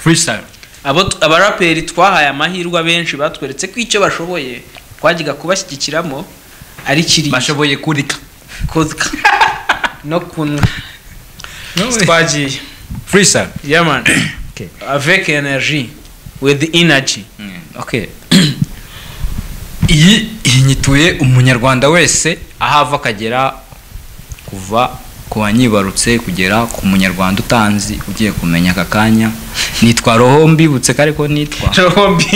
freestyle abo tu- abaraperi twahaye amahirwe abenshi batweretse ko icyo bashoboye twajyaga kubashyigikiramo ari kiri bashoboye kurika kozwa no kunywa twagiye freestyle yaman Okay. avec energy with energy okay iyi inyituye umunyarwanda wese aho ava akagera kuva ku banyibarutse kugera ku munyarwanda utanzi ugiye kumenya aka kanya nitwa roho mbibutse ko ariko nitwa Robi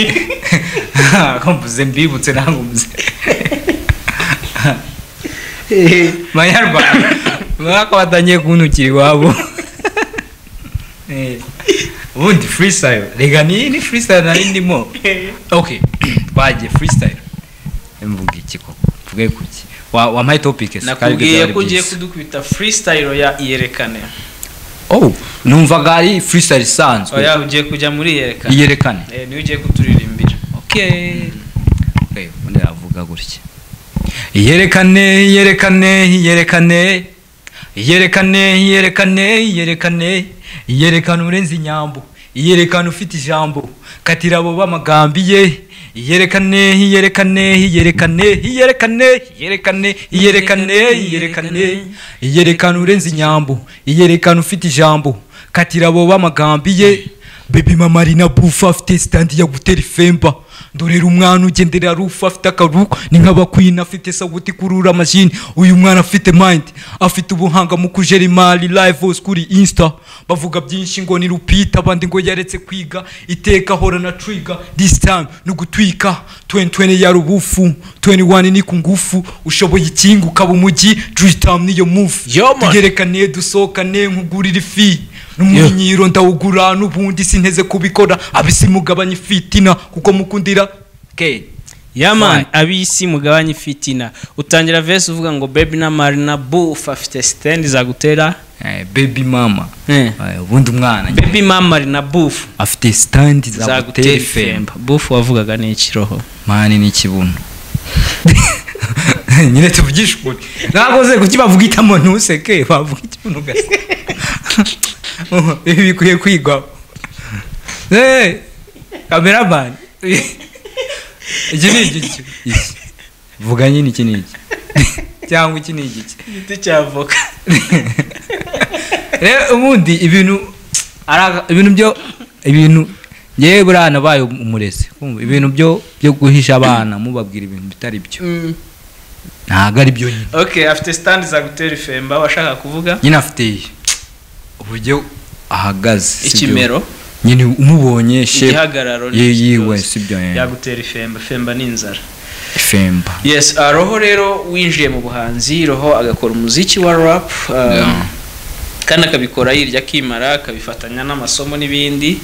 ko mvuze mbibutse ntabwo mvuze manyarwanda mwaka batangiye kuntukira iwabo Eh, ubundi freestyle rega ni ni freestyle nari ndimo okay twagiye freestyle mvuga iki koko mvuge kuki Wa- wampaye topic se, kandi nakubwiye byari ko ugiye byiza. kudukubita freestyle ya iyerekane oh numvaga ari freestyle isanzwe oya ugiye kujya muri iyerekane iyerekane Eh, niwe ugiye kuturirimbira Okay. Okay, ubundi avuga gutya. Yerekane, yerekane, yerekane. Yerekane, yerekane, yerekane. Yerekana urenze inyambo. Yerekana ufite ijambo. Katira abo bamagambi ye. Yerekane, yerekane, yerekane, yerekane, yerekane, yerekane, yerekane. Yerekana urenze inyambo. Yerekana ufite ijambo. Katira abo bamagambi ye. Baby mama ari na bufa afite sitandi ya gutera ifemba ndorera umwana ugendera rufa afite akaru ni nk'abakwina afite sawuti kurura amajini uyu mwana afite mayindi afite ubuhanga mu kujera imari live hose kuri insta bavuga byinshi ngo ni rupita abandi ngo yaretse kwiga iteka hora na triga this time ni ugutwika 2020 yari ubufu 21 ni ku ngufu ushoboye ikinga ukaba umujyi dream niyo move Yo, man. tugerekane dusohokane nkugurira ifi n'umunyiro ndawugura n'ubundi sinteze kubikora abisi mugabanye ifitina kuko mukundira ke yaman Why? ab'isi mugabanye ifitina utangira vese uvuga ngo baby na marina buff afite sitendi zagutera baby mama Eh, ubundi umwana nyine. baby mama marina buff afite sitandi zagutera zagutera ifemba ifemba buff wavugaga ni ikiroho mani ni ikibuno nyine tuvugishe ukuri ntabwo ze kuki bavuga itamo ntuseke bavuga ikibuno ugasa ibi bikwiye kwigwaho Eh, kameramani iki ni iki iki Iki. vuga nyine iki ni iki cyangwa iki ni iki igiti cya avoka rero ubundi ibintu ari aga- ibintu byo ibintu ngewe buriya nabaye umurezi kumva ibintu byo byo guhisha abana mubabwira ibintu bitari byo ntabwo ari byo nyine ok afite sitendi zagutera ifemba washaka kuvuga nyine afite uburyo ahagaze si byo. ikimero nyine umubonye shape igihagararo ye n'iki yiwe cyose. si byo eh. yagutera ifemba ifemba ni inzara femba yes ah, roho rero winjiye mu buhanzi roho agakora umuziki wa rap ah, Yeah. kandi akabikora yirya akimara akabifatanya n'amasomo n'ibindi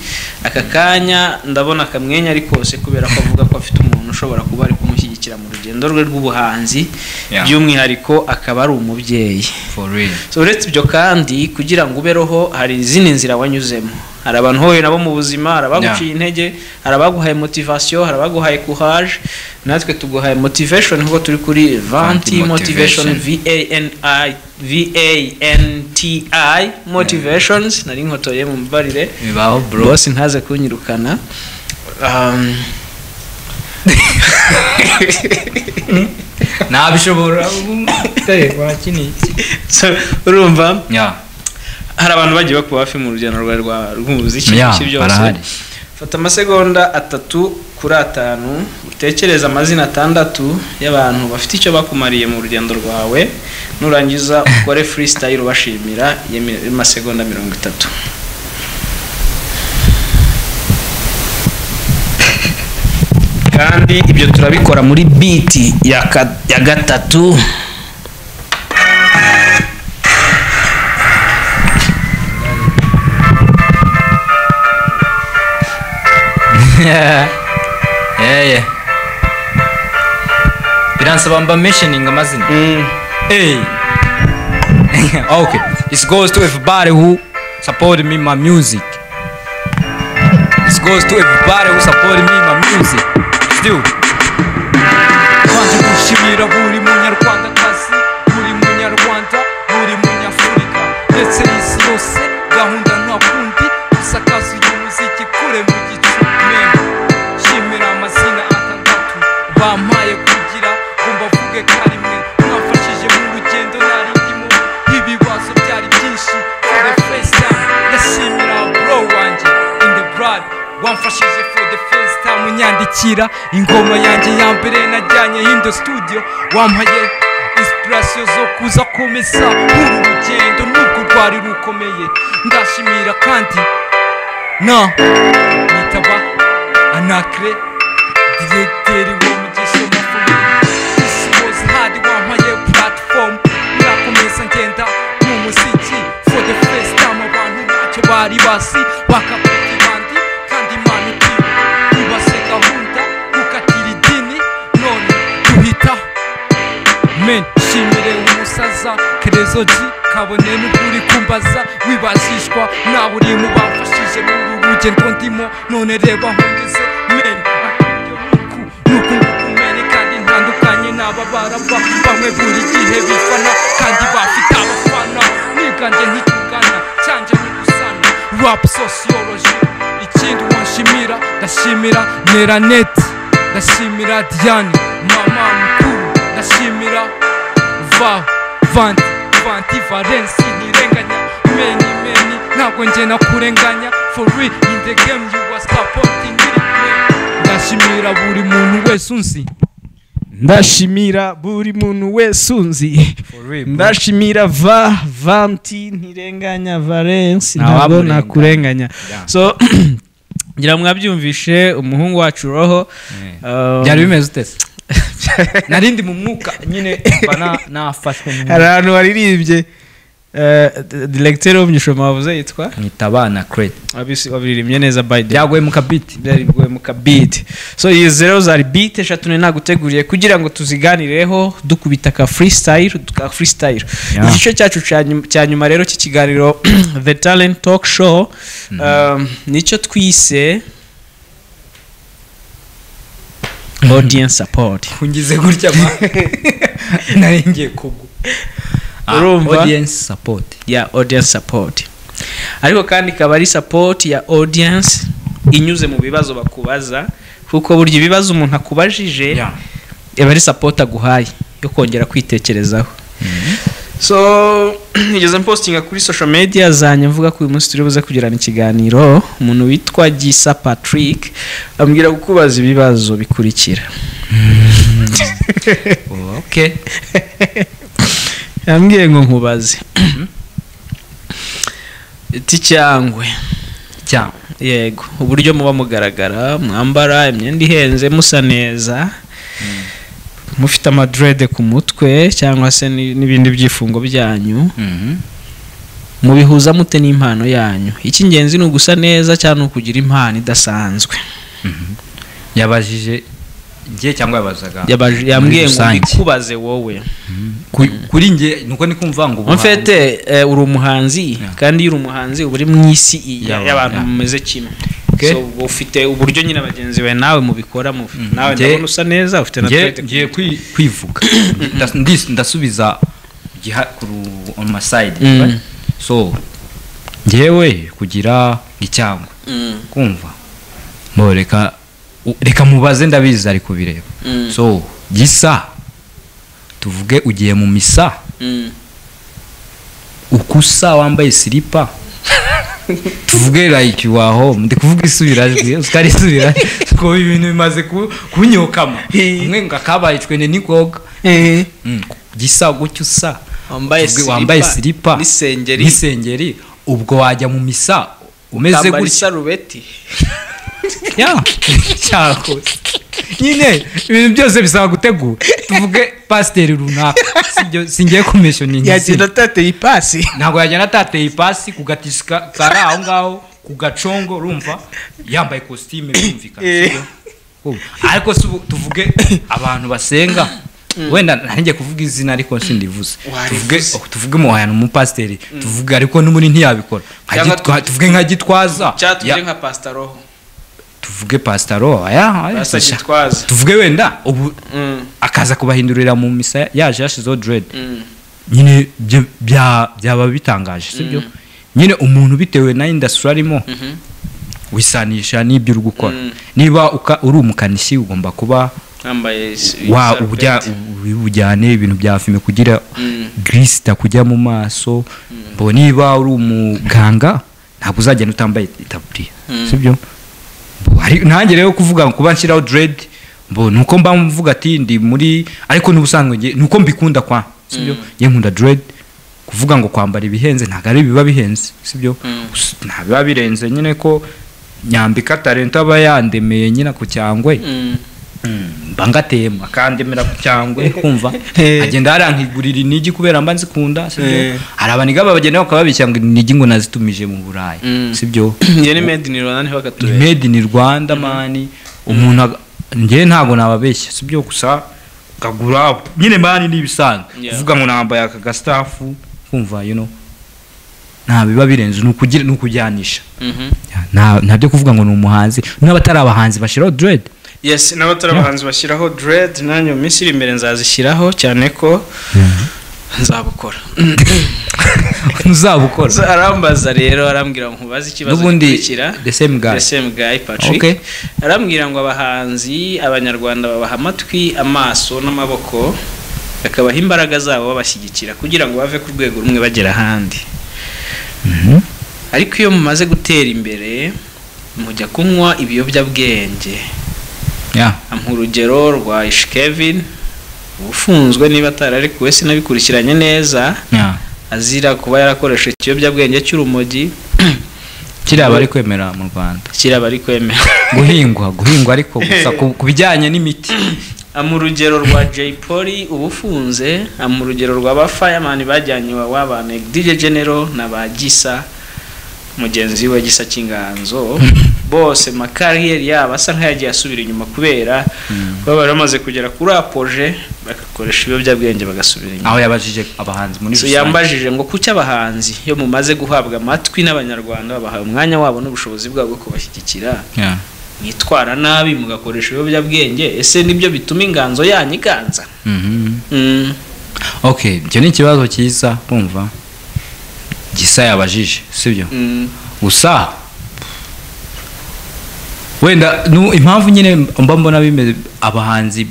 aka kanya ndabona akamwenya ari kose kubera ko avuga ko afite umuntu ushobora kuba ari kumushyigikira mu rugendo rwe rw'ubuhanzi Yeah. by'umwihariko akaba ari umubyeyi for real So, uretse ibyo kandi kugira ngo ube roho hari izindi nzira wanyuzemo hari abantu uhuye nabo mu buzima hari abaguciye intege hari abaguhaye motivasiyo hari abaguhaye courage natwe tuguhaye motivation nk'uko turi kuri vanti motivation Motivation. vanti motivations nari nkotoye mu mbarire bibaho bro bose ntaze kunyirukana Um, nabishobora wakiniye so, urumva yeah hari abantu bagiye bakuba hafi mu rugendo rwa rwa- rw'umuziki Yeah, ibyo byose barahari. fata amasegonda atatu kuri atanu utekereze amazina atandatu y'abantu bafite icyo bakumariye mu rugendo rwawe nurangiza ukore freestyle ubashimira y'amasegonda mirongo itatu kandi ibyo turabikora muri biti ya ka- ya gatatu yeah yeah biransaba mba mentioning amazina Mm. Hey. okay. This goes to everybody who supported me my music. This goes to everybody who supported me my music. Still. banjye gushimira buri munyarwandakazi buri munyarwanda buri munyafurika ndetse n'isi yose gahunda nta kundi isakaza uyu muziki kure mu gicumemu shimira amazina atandatu bampaye kugira ngo mbavuge karimwe mwafashije mu rugendo nari ndimo ibibazo byari byinshi for the first time ndashimira bro wanjye in the blood wamfashije for the first time unyandikira ingoma yanjye ya mbere najyanye hindo studio wampaye inspiration zo kuza komeza uru rugendo nubwo rwari rukomeye ndashimira kandi na nitaba anakre diregiteri w'umugisha umuvumo isi wose hadi wampaye platform ndakomeza ngenda mu muziki for the first time abantu ntacyo bari basi bakapita ibandi kandi imana uti ubase gahunda ukatira idini none duhita men shimire umusaza kerezoji kabone n'ukuri kumbaza wibashishwa nawe uri mu bafashije muri uru rugendo ndimo none reba hongeze men akabyo nuku nuku nguku men kandi ntandukanye n'aba baraba bamwe buri gihe bifana kandi bafite abafana niganje ntikugana cyanje ntigusana rap sociology ikindi wanshimira ndashimira neraneti ndashimira diane mama mukuru ndashimira va vanti vanti valensi ntirenganya meni meni ntabwo njye nakurenganya for real in the game you are supporting it ndashimira buri muntu wese unzi ndashimira buri muntu wese unzi ndashimira va vanti ntirenganya valensi Nta ntabwo wamurenganya. nakurenganya Yeah. so ngira ngo mwabyumvishe umuhungu wacu roho um, Byari bimeze utese. Narindi mu mwuka nyine bana nafashwe mu hari ahantu waririmbye eh, d- diregiteri w'umunyishoma wavuze yitwa mwita abana crate. Wabisi- wabiririmbye neza by the way. Byagoye mu kabiti. byari bwo mu kabiti so izi rero zari bit eshatu nari naguteguriye kugira ngo tuziganireho dukubita ka freestyle ka freestyle Yeah. igice cyacu cya nyuma- cya nyuma rero cy'ikiganiro the talent talk show um, nicyo twise audience support Ungize gutya ma. Nari ngiye kugwa. Ah, Urumva? Audience support. ya audience support ariko kandi ikaba ari support ya audience inyuze mu bibazo bakubaza kuko burya ibibazo umuntu akubajije Yeah. aba ari support aguhaye yo kongera kwitekerezaho so nigeze mpostinga kuri social media zanjye mvuga ko uyu munsi turi buze kugirana ikiganiro umuntu witwa gisa patrick ambwira kukubaza ibibazo bikurikira Okay. yambwiye ngo nkubaze iti cyangwe Cyangwa. yego uburyo muba mugaragara mwambara imyenda ihenze musa neza mufite amadrede ku mutwe cyangwa se ni- n'ibindi byifungo byanyu Mhm. mubihuza mute n'impano yanyu icy'ingenzi ni ugusa neza cyangwa ni ukugira impano idasanzwe yabajije njye cyangwa yabazaga Yabaje- yambwiye ngo rusange. mbikubaze wowe Ku- kuri njye nuko ni kumva ngo en fait eh, uri umuhanzi Yeah. kandi iyo uri umuhanzi uba uri mu isi iyi- Yeah, y'abantu yeah. mumeze kimwe Okay. So, uba ufite uburyo nyine bagenzi bawe nawe mubikoramo nawe Njye- ndabona usa neza ufite na ngiye tete ngiye kwi- kwivuga Ndas- ndis- ndasubiza giha- ku ru- on my side Mm. right? so njyewe kugira icyangwe kumva mbo reka u- reka mubaze ndabizi ari kubireba so gisa tuvuge ugiye mu misa ukusa wambaye silipa tuvuge like waho ndi kuvuga isubirajwi utari isubira kuko ibintu bimaze ku- kunyokama umwe ngo akabaye twene nikoga Mm, gisa gutyo usa Wambaye Tuvuge silipa, wambaye silipa n'isengeri. n'isengeri ubwo wajya mu misa umeze Tambara gutya isarubeti Ya, cyakoze nyine ibintu byose bisaba gutegura tuvuge pasiteri runaka sibyo singiye kumeshoninga yagenda atateye ipasi ntabwo yagenda atateye ipasi ku gatisi ka- kari aho ngaho ku gacongo urumva yambaye kositime birumvikana Eh. sibyo? Ubu. ariko si ubu tuvuge abantu basenga wenda ntangiye kuvuga izina ariko sindivuze tuvuge Warivuze. oh, tuvuge mu hantu umupasiteri tuvuge ariko n'ubundi ntiyabikora Nka Cyangwa Gitwa- tuvuge nka gitwaza cyangwa Ya- tujye nka pasitaro tuvuge pasitaro aya aya, basa sha- gitwaza tuvuge wenda ubu Mm, akaza kubahindurira mu misa yaje yashizeho dread mm. nyine byo bya- byaba bitangaje sibyo nyine umuntu bitewe na indasitiri arimo wisanisha n'ibyo uri gukora Mm. niba uka- uri umukanishi ugomba kuba yambaye is- wa isarubeti. ubujya- ubu- ubujyane ibintu bya fime kugira Mm. girisi itakujya mu maso mbo niba uri umuganga ntabwo uzagenda utambaye itaburiya Mm. sibyo Mbo hari- nanjye rero kuvuga ngo kuba nshyiraho dread mbo nuko mba mvuga ati ndi muri ariko n'ubusanzwe njye- nuko mbikunda kwa sibyo njye nkunda dread kuvuga ngo kwambara ibihenze ntabwo ari biba bihenze sibyo Mm. Gusa nta biba birenze nyine ko nyambika talento aba yandemeye nyine ku cyangwe Mm. mba ngatema akandemera ku cyangwe kumva Eh. agenda arankigurira inigi kubera mba nzikunda Eh. sibyo hari abaniga babagenda bakababishya ngo inigi ngo nazitumije mu burayi Mm. sibyo njye ni made in rwanda niho ni bakatubera made in rwanda mani umuntu aga- njye ntabwo nababeshya sibyo gusa kagura nyine mani ni ibisanzwe Yeah. kuvuga ngo nambaye aka gastafu kumva you know nta biba birenze ni ukugira- ni ukujyanisha Mhm. nta nta byo kuvuga ngo ni umuhanzi n'abatari abahanzi bashyiraho dread yes n'abatari abahanzi bashyiraho dread nanjye mu minsi iri imbere nzazishyiraho cyane ko nzabukora ntuzabukora Za- arambaza rero arambwira ngo nkubaze ikibazo n'ubundi gikurikira the same guy the same guy patrick Okay. arambwira ngo abahanzi abanyarwanda babaha amatwi amaso n'amaboko bakabaha imbaraga zabo babashyigikira kugira ngo bave ku rwego rumwe bagera ahandi ariko iyo mumaze gutera imbere mujya kunywa ibiyobyabwenge Yeah. ampa urugero rwa ish kevin ufunzwe niba atararekuwe sinabikurikiranye neza Yeah. azira kuba yarakoresheje ikiyobyabwenge cy'urumogi kiriya bari kwemera mu rwanda kiraba ari kwemera guhingwa guhingwa ariko gusa ku ku bijyanye n'imiti ampa urugero rwa jay polly uba ufunze ampa urugero rwa ba fireman bajyanye iwawa ba dj general na ba gisa mugenzi we gisa cy'inganzo bose makariyeri yabo asa nk'ayagiye asubira inyuma kubera baba bari bamaze kugera kuri apoje bagakoresha ibiyobyabwenge bagasubira inyuma aho yabajije abahanzi muri So, rusange yambajije ngo kuki abahanzi iyo mumaze guhabwa amatwi n'abanyarwanda babahaye umwanya wabo n'ubushobozi bwabo bwo kubashyigikira Yeah. mwitwara nabi mugakoresha ibiyobyabwenge ese nibyo bituma inganzo yanyu iganza Mhm. Mm. okay icyo ni ikibazo cyiza kumva gisa yabajije sibyo Mm. gusa wenda nu- impamvu nyine mba mbona bimeze abahanzi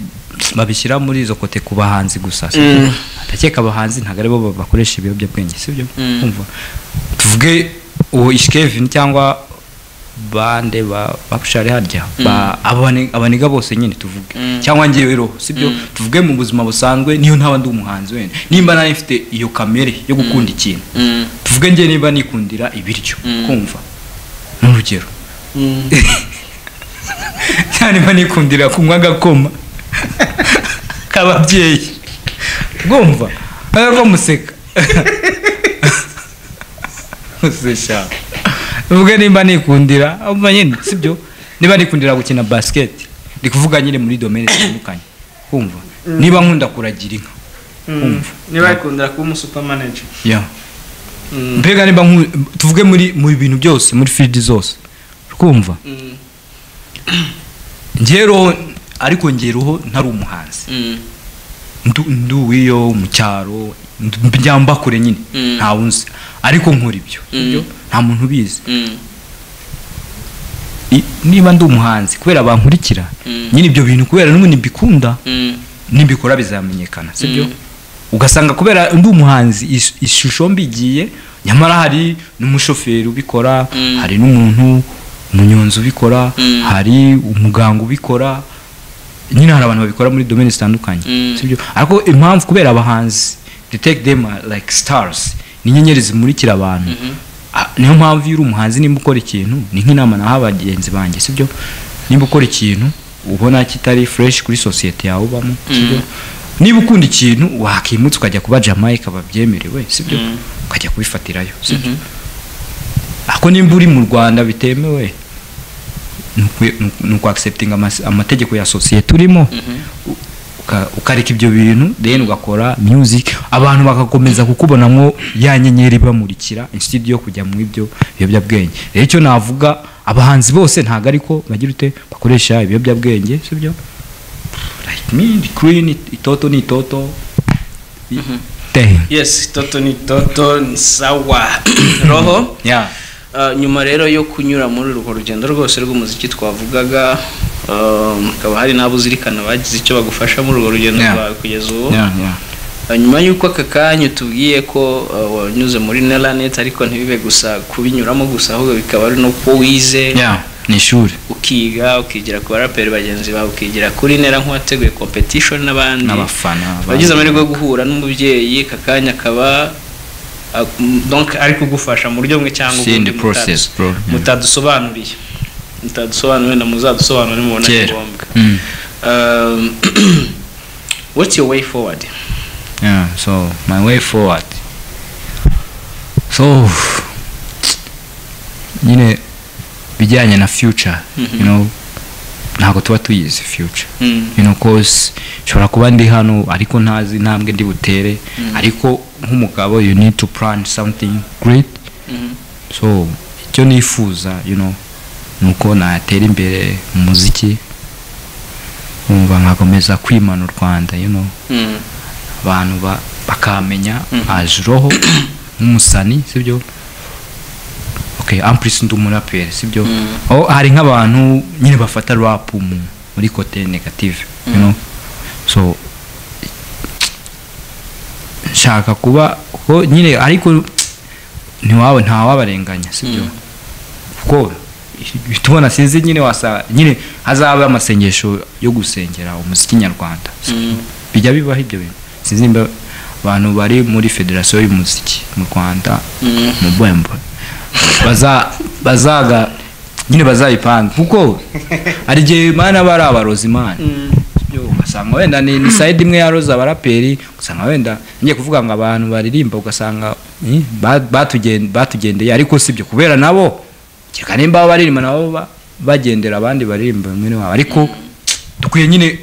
babishyira muri izo kote ku bahanzi gusa sibyo? Mm. ndakeka abahanzi ntabwo aribo ba- bakoresha ibiyobyabwenge sibyo Mm. Kumva. tuvuge uwo ishikevin cyangba bande ba bapushari harya ba abo bane- abaniga bose nyine tuvuge Mm. cyangwa ngewe roho sibyo Mm. tuvuge mu buzima busanzwe niyo ntaba ndi umuhanzi wenda nimba nari mfite iyo kamere yo gukunda ikintu Mm. tuvuge njye niba nikundira ibiryo Mm. kumva n'urugero Mm. cyane niba nikundira kunywa agakoma k'ababyeyi bwumva ariko museka musesha uvuge nimba nikundira umva nyine sibyo niba nikundira gukina basiketi ndi kuvuga nyine muri domene zitandukanye kumva niba nkunda kuragira inka Kumva. niba yakundira kuba umusupamanage yeah. mbega niba nku- tuvuge muri mu bintu byose muri field zose kumva ngeroho ariko ngeroho ntari umuhanzi ndu ndu wiyo mu cyaro ndu- njyamba kure nyine Mm. nta unzi ariko nkora ibyo Mm. Ibyo nta muntu ubizi Mm. I- niba ndi umuhanzi kubera bankurikira Mm. nyine ibyo bintu kubera n'ubundi mbikunda Mm. nibikora bizamenyekana sibyo Mm. ugasanga kubera ndi umuhanzi ish- ishusho mbigiye nyamara hari n'umushoferi ubikora Mm. hari n'umuntu umunyonzi ubikora Mm. hari umuganga ubikora nyine hari abantu babikora muri domene zitandukanye Mm. sibyo ariko impamvu kubera abahanzi they take them are like stars ni inyenyeri zimurikira abantu Ah, niyo mpamvu iyo uri umuhanzi nimba ukora ikintu ni nk'inama naha bagenzi banjye sibyo nimba ukora ikintu ubona kitari fresh kuri sosiyete yawe ubamo sibyo niba ukunda ikintu wakimutse ukajya kuba jamaica babyemerewe sibyo Mm. ukajya kubifatirayo sibyo Mhm. ariko nimba uri mu rwanda bitemewe ni ukwi- ni uku- ni ukwakiseputinga amategeko ya sosiyete urimo u- uka- ukareka ibyo bintu then ugakora music abantu bagakomeza kukubonamo ya nyenyeri ibamurikira inshuti yo kujya mu ibyo biyobyabwenge rero icyo navuga abahanzi bose ntabwo ariko bagira ute bakoresha ibiyobyabwenge si byo like me the queen it- itoto ni itoto i- te yes toto ni toto ni sawa roho yeah Uh, nyuma rero yo kunyura muri urwo rugendo rwose rw'umuziki twavugaga um, hakaba hari n'abo uzirikana bagize icyo bagufasha muri urwo rugendo Yeah. rwawe kugeza ubu yeah yeah Uh, nyuma y'uko aka kanya utubwiye ko uh, wanyuze muri neranet ariko ntibibe gusa kubinyuramo gusa ahubwo bikaba ari n'uko wize yeah ni ishuri ukiga ukigira ku baraperi bagenzi bawe ukigira kuri nera nk'uwateguye competition n'abandi n'abafana wagize amahirwe yo guhura n'umubyeyi aka kanya akaba ah, m- donc ari kugufasha mu buryo bumwe cyangwa See in the mutadu- process, bro. Yeah. mutadusobanuriye mutadusobanuriye na muzadusobanure mubona kera ngombwa Mm. Um, what's your way forward Yeah, so my way forward. So nyine bijyanye na future, Mhm. you know, ntabwo tuba tuyizi future. Mm, You know, cause nshobora kuba ndi hano ariko ntazi intambwe ndi butere, ariko nk'umugabo you need to plan something great. mhm, So icyo nifuza, you know, nuko natera imbere mu muziki nkumva nkakomeza kwimana u Rwanda, you know mm, abantu ba- bakamenya Mhm. ajuroho nk'umusani sibyo okay amplisi ndi umuraperi sibyo Mhm. aho hari nk'abantu nyine bafata rap mu muri kote negative you know so nshaka kuba ko nyine ariko ntiwawe ntawabarenganya sibyo kuko tubona sinzi nyine wasa nyine hazaba amasengesho yo gusengera umuziki nyarwanda mm, bijya bibaho ibyo bintu sinzi nimba abantu bari muri federasiyo y'umuziki mu rwanda mm, mu bwembo baza bazaga nyine bazabipanga kuko hari igihe mana bari abarozi imana mm, Yo, ugasanga wenda ni, ni side imwe yaroza abaraperi ugasanga wenda ngiye kuvuga ngo abantu baririmba ugasanga eh, ba- batugen- batugendeye ariko sibyo kubera nabo reka nimba baba baririmba nabo ba- bagendera abandi baririmba bamwe wabo ariko dukwiye nyine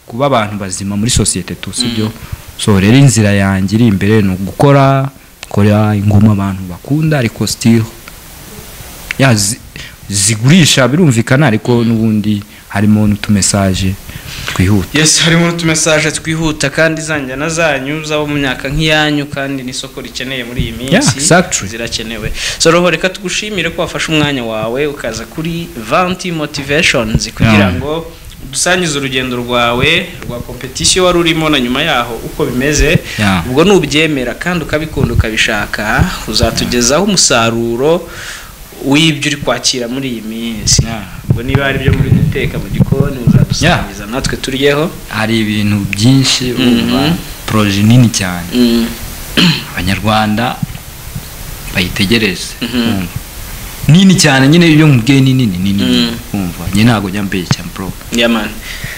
kuba abantu bazima muri sosiyete tu sibyo so rero inzira yanjye iri imbere ni ugukora gukora ingoma abantu bakunda ariko still ya zi- zigurisha birumvikana ariko n'ubundi harimo n'utumesaje twihuta yes harimo n'utumesaje twihuta kandi zanjyana zanyu z'abo mu myaka nk'iyanyu kandi n'isoko rikeneye muri iyi minsi Yeah, exactly. zirakenewe so roho reka tugushimire ko wafashe umwanya wawe ukaza kuri vanti motivations kugira Yeah. ngo dusangize urugendo rwawe rwa competition wari urimo na nyuma yaho uko bimeze Yeah. ubwo nubyemera kandi ukabikunda ukabishaka uzatugezaho umusaruro w'ibyo uri kwakira muri iyi minsi Yeah. ubwo niba hari ibyo muri guteka mu gikoni muzadusangiza natwe turyeho hari ibintu byinshi Mhm. urumva poroje nini cyane Mm, abanyarwanda bayitegereze Mhm. urumva. nini cyane nyine iyo mubwiye ni nini ni nini Mm. kumva njye ntabwo njya mbeshya bro yeah man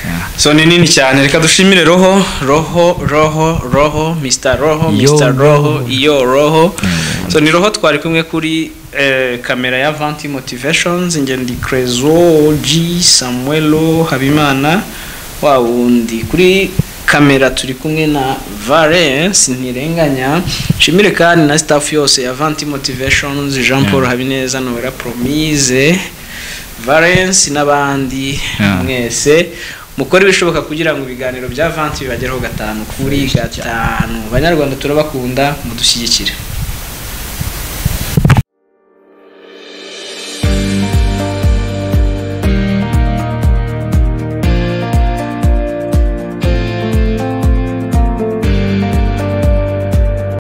Yeah. so ni nini cyane reka dushimire roho roho roho roho mr roho Yo, mr roho Roho. iyo roho cyane so ni roho twari kumwe kuri eh, kamera ya vanti motivations ingendi crezo g samuelo habimana wa wundi kuri kamera turi kumwe na valence ntirenganya nshimire kandi na staff yose ya vanti motivations jean paul Yeah. habineza nobera promise valence n'abandi Yeah. mwese mukora ibishoboka kugira ngo ibiganiro bya vanti bibageraho gatanu kuri gatanu banyarwanda turabakunda mudushyigikire